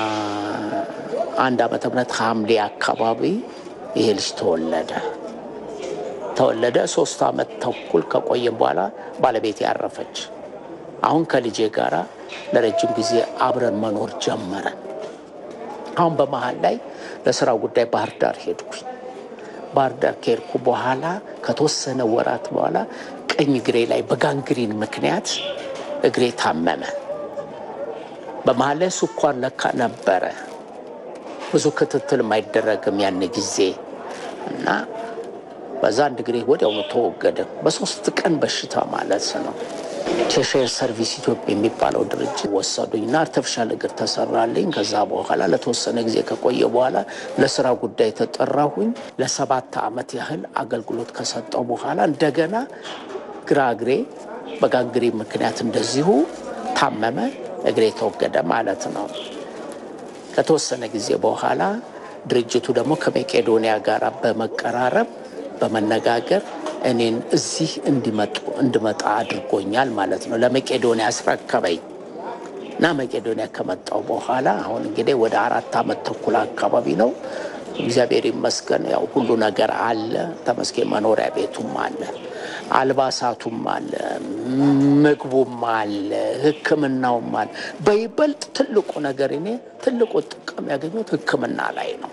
አንድ ዓመተ ምህረት ሐምሌ አካባቢ ይሄ ልጅ ተወለደ ተወለደ። ሶስት ዓመት ተኩል ከቆየም በኋላ ባለቤት ያረፈች። አሁን ከልጄ ጋራ ለረጅም ጊዜ አብረን መኖር ጀመረን። አሁን በመሀል ላይ ለስራ ጉዳይ ባህር ዳር ሄድኩኝ። ባህር ዳር ከሄድኩ በኋላ ከተወሰነ ወራት በኋላ ቀኝ እግሬ ላይ በጋንግሪን ምክንያት እግሬ ታመመ። በመሀል ላይ ስኳር ለካ ነበረ። ብዙ ክትትል አይደረግም ያን ጊዜ እና በዛ አንድ እግሬ ወዲያውኑ ተወገደ። በሶስት ቀን በሽታ ማለት ነው። ቼሸር ሰርቪስ ኢትዮጵያ የሚባለው ድርጅት ወሰዱኝና አርተፊሻል እግር ተሰራልኝ። ከዛ በኋላ ለተወሰነ ጊዜ ከቆየ በኋላ ለስራ ጉዳይ ተጠራሁኝ። ለሰባት ዓመት ያህል አገልግሎት ከሰጠው በኋላ እንደገና ግራ እግሬ በጋንግሪ ምክንያት እንደዚሁ ታመመ። እግሬ ተወገደ ማለት ነው። ከተወሰነ ጊዜ በኋላ ድርጅቱ ደግሞ ከመቄዶንያ ጋር በመቀራረብ በመነጋገር እኔን እዚህ እንዲመጡ እንድመጣ አድርጎኛል ማለት ነው። ለመቄዶንያ አስረከበኝ እና መቄዶንያ ከመጣው በኋላ አሁን እንግዲህ ወደ አራት ዓመት ተኩል አካባቢ ነው። እግዚአብሔር ይመስገን ያው ሁሉ ነገር አለ። ተመስገን መኖሪያ ቤቱም አለ፣ አልባሳቱም አለ፣ ምግቡም አለ፣ ሕክምናውም አለ። በይበልጥ ትልቁ ነገር እኔ ትልቁ ጥቅም ያገኙት ሕክምና ላይ ነው።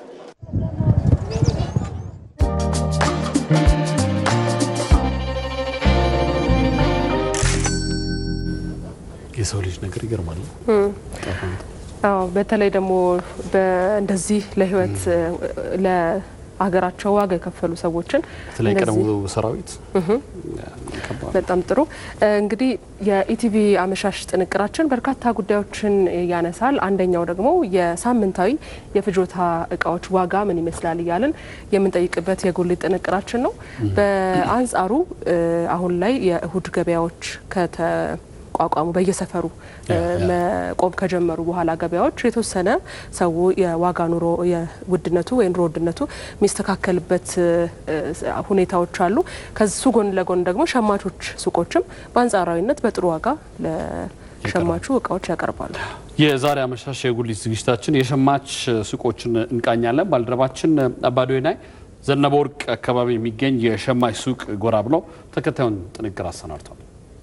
የሰው ልጅ ነገር ይገርማል።
አዎ በተለይ ደግሞ እንደዚህ ለህይወት ለሀገራቸው ዋጋ የከፈሉ ሰዎችን
በተለይ ቀደሙ
እንደዚህ-
ሰራዊት
እህ በጣም ጥሩ እንግዲህ የኢቲቪ አመሻሽ ጥንቅራችን በርካታ ጉዳዮችን ያነሳል። አንደኛው ደግሞ የሳምንታዊ የፍጆታ እቃዎች ዋጋ ምን ይመስላል እያልን የምንጠይቅበት የጉሊት ጥንቅራችን ነው። በአንጻሩ እ አሁን ላይ የእሁድ ገበያዎች ከተቋቋሙ በየሰፈሩ እ መቆም ከጀመሩ በኋላ ገበያዎች የተወሰነ ሰው የዋጋ ኑሮ የውድነቱ ወይ ኑሮ ውድነቱ የሚስተካከልበት እ ሁኔታዎች አሉ። ከሱ ጎን ለጎን ደግሞ ሸማቾች ሱቆችም በአንጻራዊነት በጥሩ ዋጋ ለሸማቹ እቃዎች ያቀርባሉ።
የዛሬ አመሻሽ የጉሊት ዝግጅታችን የሸማች ሱቆችን እንቃኛለን። ባልደረባችን አባዶናይ ዘነበ ወርቅ አካባቢ የሚገኝ የሸማች ሱቅ ጎራ ብለው ተከታዩን ጥንቅር አሰናድቷል።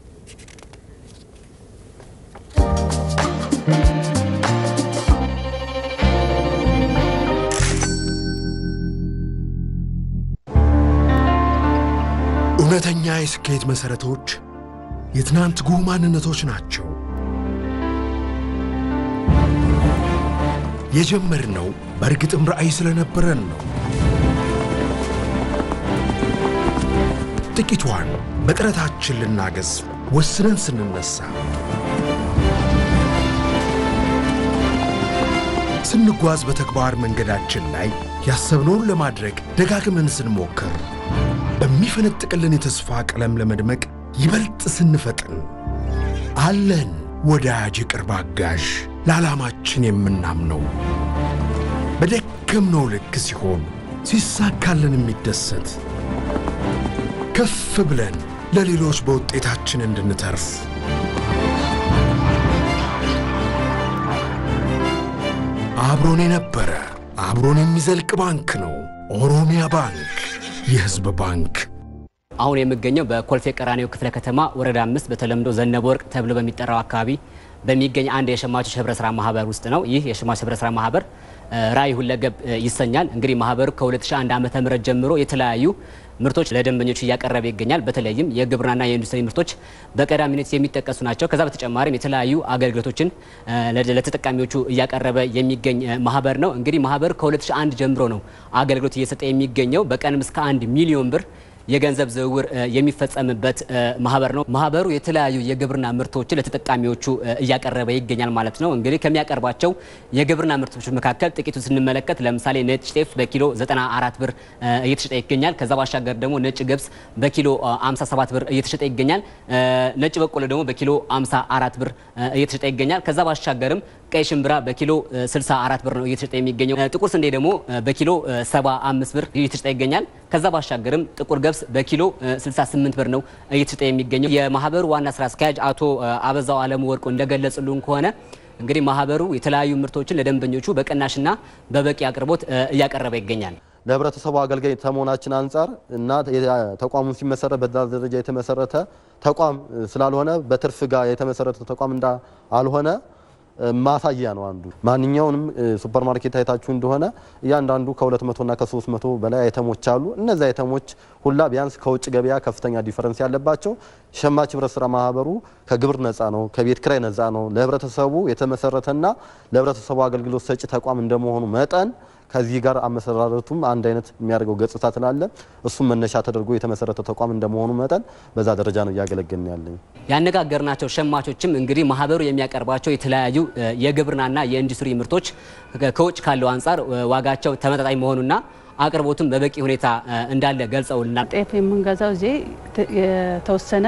እውነተኛ የስኬት መሠረቶች የትናንት ጉህ ማንነቶች ናቸው። የጀመርነው በእርግጥም ራዕይ ስለነበረን ነው። ጥቂቷን በጥረታችን ልናገዝ ወስነን ስንነሳ ስንጓዝ በተግባር መንገዳችን ላይ ያሰብነውን ለማድረግ ደጋግመን ስንሞክር በሚፈነጥቅልን የተስፋ ቀለም ለመድመቅ ይበልጥ ስንፈጥን አለን ወዳጅ የቅርብ አጋዥ ለዓላማችን የምናምነው በደከምነው ልክ ሲሆን ሲሳካልን የሚደሰት ከፍ ብለን ለሌሎች በውጤታችን እንድንተርፍ አብሮን የነበረ አብሮን የሚዘልቅ ባንክ ነው። ኦሮሚያ ባንክ፣ የሕዝብ ባንክ።
አሁን የምገኘው በኮልፌ ቀራኒዮ ክፍለ ከተማ ወረዳ አምስት በተለምዶ ዘነበ ወርቅ ተብሎ በሚጠራው አካባቢ በሚገኝ አንድ የሸማቾች ህብረት ስራ ማህበር ውስጥ ነው። ይህ የሸማቾች ህብረት ስራ ማህበር ራዕይ ሁለገብ ይሰኛል። እንግዲህ ማህበሩ ከ2001 ዓ.ም ተጀምሮ የተለያዩ ምርቶች ለደንበኞች እያቀረበ ይገኛል። በተለይም የግብርናና የኢንዱስትሪ ምርቶች በቀዳሚነት የሚጠቀሱ ናቸው። ከዛ በተጨማሪም የተለያዩ አገልግሎቶችን ለተጠቃሚዎቹ እያቀረበ የሚገኝ ማህበር ነው። እንግዲህ ማህበሩ ከ2001 ጀምሮ ነው አገልግሎት እየሰጠ የሚገኘው በቀንም እስከ አንድ ሚሊዮን ብር የገንዘብ ዝውውር የሚፈጸምበት ማህበር ነው። ማህበሩ የተለያዩ የግብርና ምርቶችን ለተጠቃሚዎቹ እያቀረበ ይገኛል ማለት ነው። እንግዲህ ከሚያቀርባቸው የግብርና ምርቶች መካከል ጥቂቱን ስንመለከት ለምሳሌ ነጭ ጤፍ በኪሎ 94 ብር እየተሸጠ ይገኛል። ከዛ ባሻገር ደግሞ ነጭ ገብስ በኪሎ 57 ብር እየተሸጠ ይገኛል። ነጭ በቆሎ ደግሞ በኪሎ 54 ብር እየተሸጠ ይገኛል። ከዛ ባሻገርም ቀይ ሽምብራ በኪሎ 64 ብር ነው እየተሸጠ የሚገኘው። ጥቁር ስንዴ ደግሞ በኪሎ 75 ብር እየተሸጠ ይገኛል። ከዛ ባሻገርም ጥቁር ገብስ በኪሎ 68 ብር ነው እየተሸጠ የሚገኘው። የማህበሩ ዋና ስራ አስኪያጅ አቶ አበዛው አለሙ ወርቁ እንደገለጹልን ከሆነ እንግዲህ ማህበሩ የተለያዩ ምርቶችን ለደንበኞቹ በቅናሽና በበቂ አቅርቦት እያቀረበ ይገኛል።
ለህብረተሰቡ አገልጋይ ከመሆናችን አንጻር እና ተቋሙን ሲመሰረት በዛ ደረጃ የተመሰረተ ተቋም ስላልሆነ በትርፍ ጋር የተመሰረተ ተቋም እንዳልሆነ ማሳያ ነው። አንዱ ማንኛውንም ሱፐር ማርኬት አይታችሁ እንደሆነ እያንዳንዱ ከ200 እና ከ300 በላይ አይተሞች አሉ። እነዚህ አይተሞች ሁላ ቢያንስ ከውጭ ገበያ ከፍተኛ ዲፈረንስ ያለባቸው ሸማች ህብረት ስራ ማህበሩ ከግብር ነፃ ነው፣ ከቤት ክራይ ነፃ ነው። ለህብረተሰቡ የተመሰረተና ለህብረተሰቡ አገልግሎት ሰጪ ተቋም እንደመሆኑ መጠን ከዚህ ጋር አመሰራረቱም አንድ አይነት የሚያደርገው ገጽታ ስላለ እሱም መነሻ ተደርጎ የተመሰረተ ተቋም እንደመሆኑ መጠን በዛ ደረጃ ነው እያገለገልን ያለኝ።
ያነጋገርናቸው ሸማቾችም እንግዲህ ማህበሩ የሚያቀርባቸው የተለያዩ የግብርናና የኢንዱስትሪ ምርቶች ከውጭ ካለው አንጻር ዋጋቸው ተመጣጣኝ መሆኑና አቅርቦቱም በበቂ ሁኔታ እንዳለ ገልጸውልናል።
ጤፍ የምንገዛው እዚህ የተወሰነ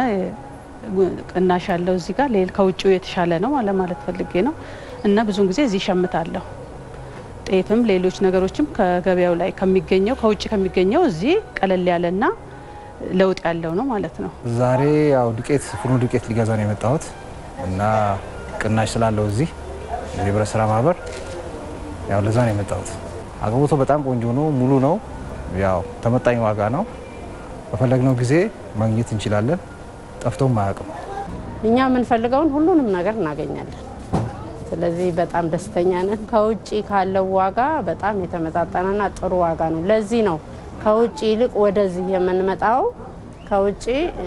ቅናሽ አለው እዚህ ጋር ከውጭው የተሻለ ነው ለማለት ፈልጌ ነው እና ብዙውን ጊዜ እዚህ ሸምታለሁ። ጤፍም ሌሎች ነገሮችም ከገበያው ላይ ከሚገኘው ከውጭ ከሚገኘው እዚህ ቀለል ያለና ለውጥ ያለው ነው ማለት ነው።
ዛሬ ያው ዱቄት ፍርኖ ዱቄት ሊገዛ ነው የመጣሁት እና ቅናሽ ስላለው እዚህ የህብረት ስራ ማህበር ያው ለዛ ነው የመጣሁት። አቅርቦቱ በጣም ቆንጆ ነው፣ ሙሉ ነው። ያው ተመጣኝ ዋጋ ነው። በፈለግነው ጊዜ ማግኘት እንችላለን። ጠፍቶም አያውቅም።
እኛ የምንፈልገውን ሁሉንም ነገር እናገኛለን። ስለዚህ በጣም ደስተኛ ነን። ከውጭ ካለው ዋጋ በጣም የተመጣጠነና ጥሩ ዋጋ ነው። ለዚህ ነው ከውጭ ይልቅ ወደዚህ የምንመጣው። ከውጭ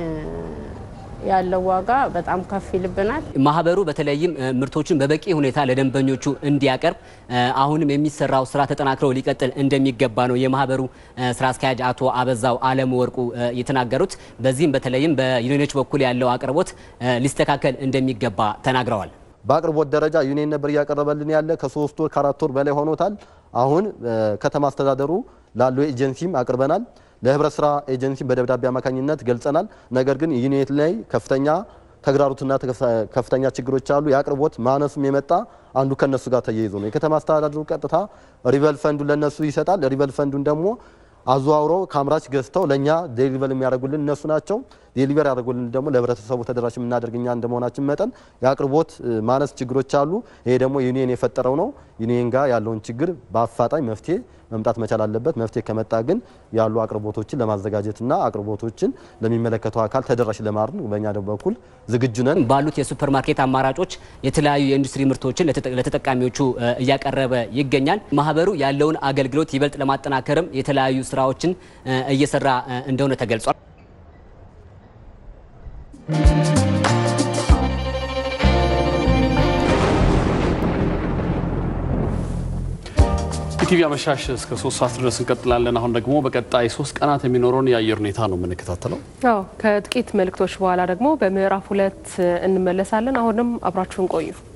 ያለው ዋጋ በጣም ከፍ ይልብናል።
ማህበሩ በተለይም ምርቶችን በበቂ ሁኔታ ለደንበኞቹ እንዲያቀርብ አሁንም የሚሰራው ስራ ተጠናክረው ሊቀጥል እንደሚገባ ነው የማህበሩ ስራ አስኪያጅ አቶ አበዛው አለሙ ወርቁ የተናገሩት። በዚህም በተለይም በዩኒዮኖች በኩል ያለው አቅርቦት ሊስተካከል እንደሚገባ ተናግረዋል።
በአቅርቦት ደረጃ ዩኒየን ነበር እያቀረበልን ያለ ከሶስት ወር ከአራት ወር በላይ ሆኖታል። አሁን ከተማ አስተዳደሩ ላለው ኤጀንሲም አቅርበናል። ለህብረት ስራ ኤጀንሲ በደብዳቤ አማካኝነት ገልጸናል። ነገር ግን ዩኒየት ላይ ከፍተኛ ተግዳሮትና ከፍተኛ ችግሮች አሉ። የአቅርቦት ማነሱም የመጣ አንዱ ከነሱ ጋር ተያይዞ ነው። የከተማ አስተዳደሩ ቀጥታ ሪቨል ፈንዱን ለነሱ ይሰጣል። ሪቨል ፈንዱን ደግሞ አዘዋውረው ከአምራች ገዝተው ለእኛ ዴሊቨር የሚያደርጉልን እነሱ ናቸው። ዴሊቨር ያደርጉልን ደግሞ ለህብረተሰቡ ተደራሽ የምናደርግ እኛ እንደመሆናችን መጠን የአቅርቦት ማነስ ችግሮች አሉ። ይሄ ደግሞ ዩኒየን የፈጠረው ነው። ዩኒየን ጋር ያለውን ችግር በአፋጣኝ መፍትሄ መምጣት መቻል አለበት። መፍትሄ ከመጣ ግን ያሉ አቅርቦቶችን ለማዘጋጀትና አቅርቦቶችን ለሚመለከተው አካል ተደራሽ ለማድረግ በእኛ በኩል ዝግጁ ነን።
ባሉት የሱፐር ማርኬት አማራጮች የተለያዩ የኢንዱስትሪ ምርቶችን ለተጠቃሚዎቹ እያቀረበ ይገኛል። ማህበሩ ያለውን አገልግሎት ይበልጥ ለማጠናከርም የተለያዩ ስራዎችን እየሰራ እንደሆነ ተገልጿል።
ኢቲቪ አመሻሽ እስከ ሶስት ሰዓት ድረስ እንቀጥላለን። አሁን ደግሞ በቀጣይ ሶስት ቀናት የሚኖረውን የአየር ሁኔታ ነው የምንከታተለው።
አዎ ከጥቂት መልእክቶች በኋላ ደግሞ በምዕራፍ ሁለት እንመለሳለን። አሁንም አብራችሁን ቆዩ።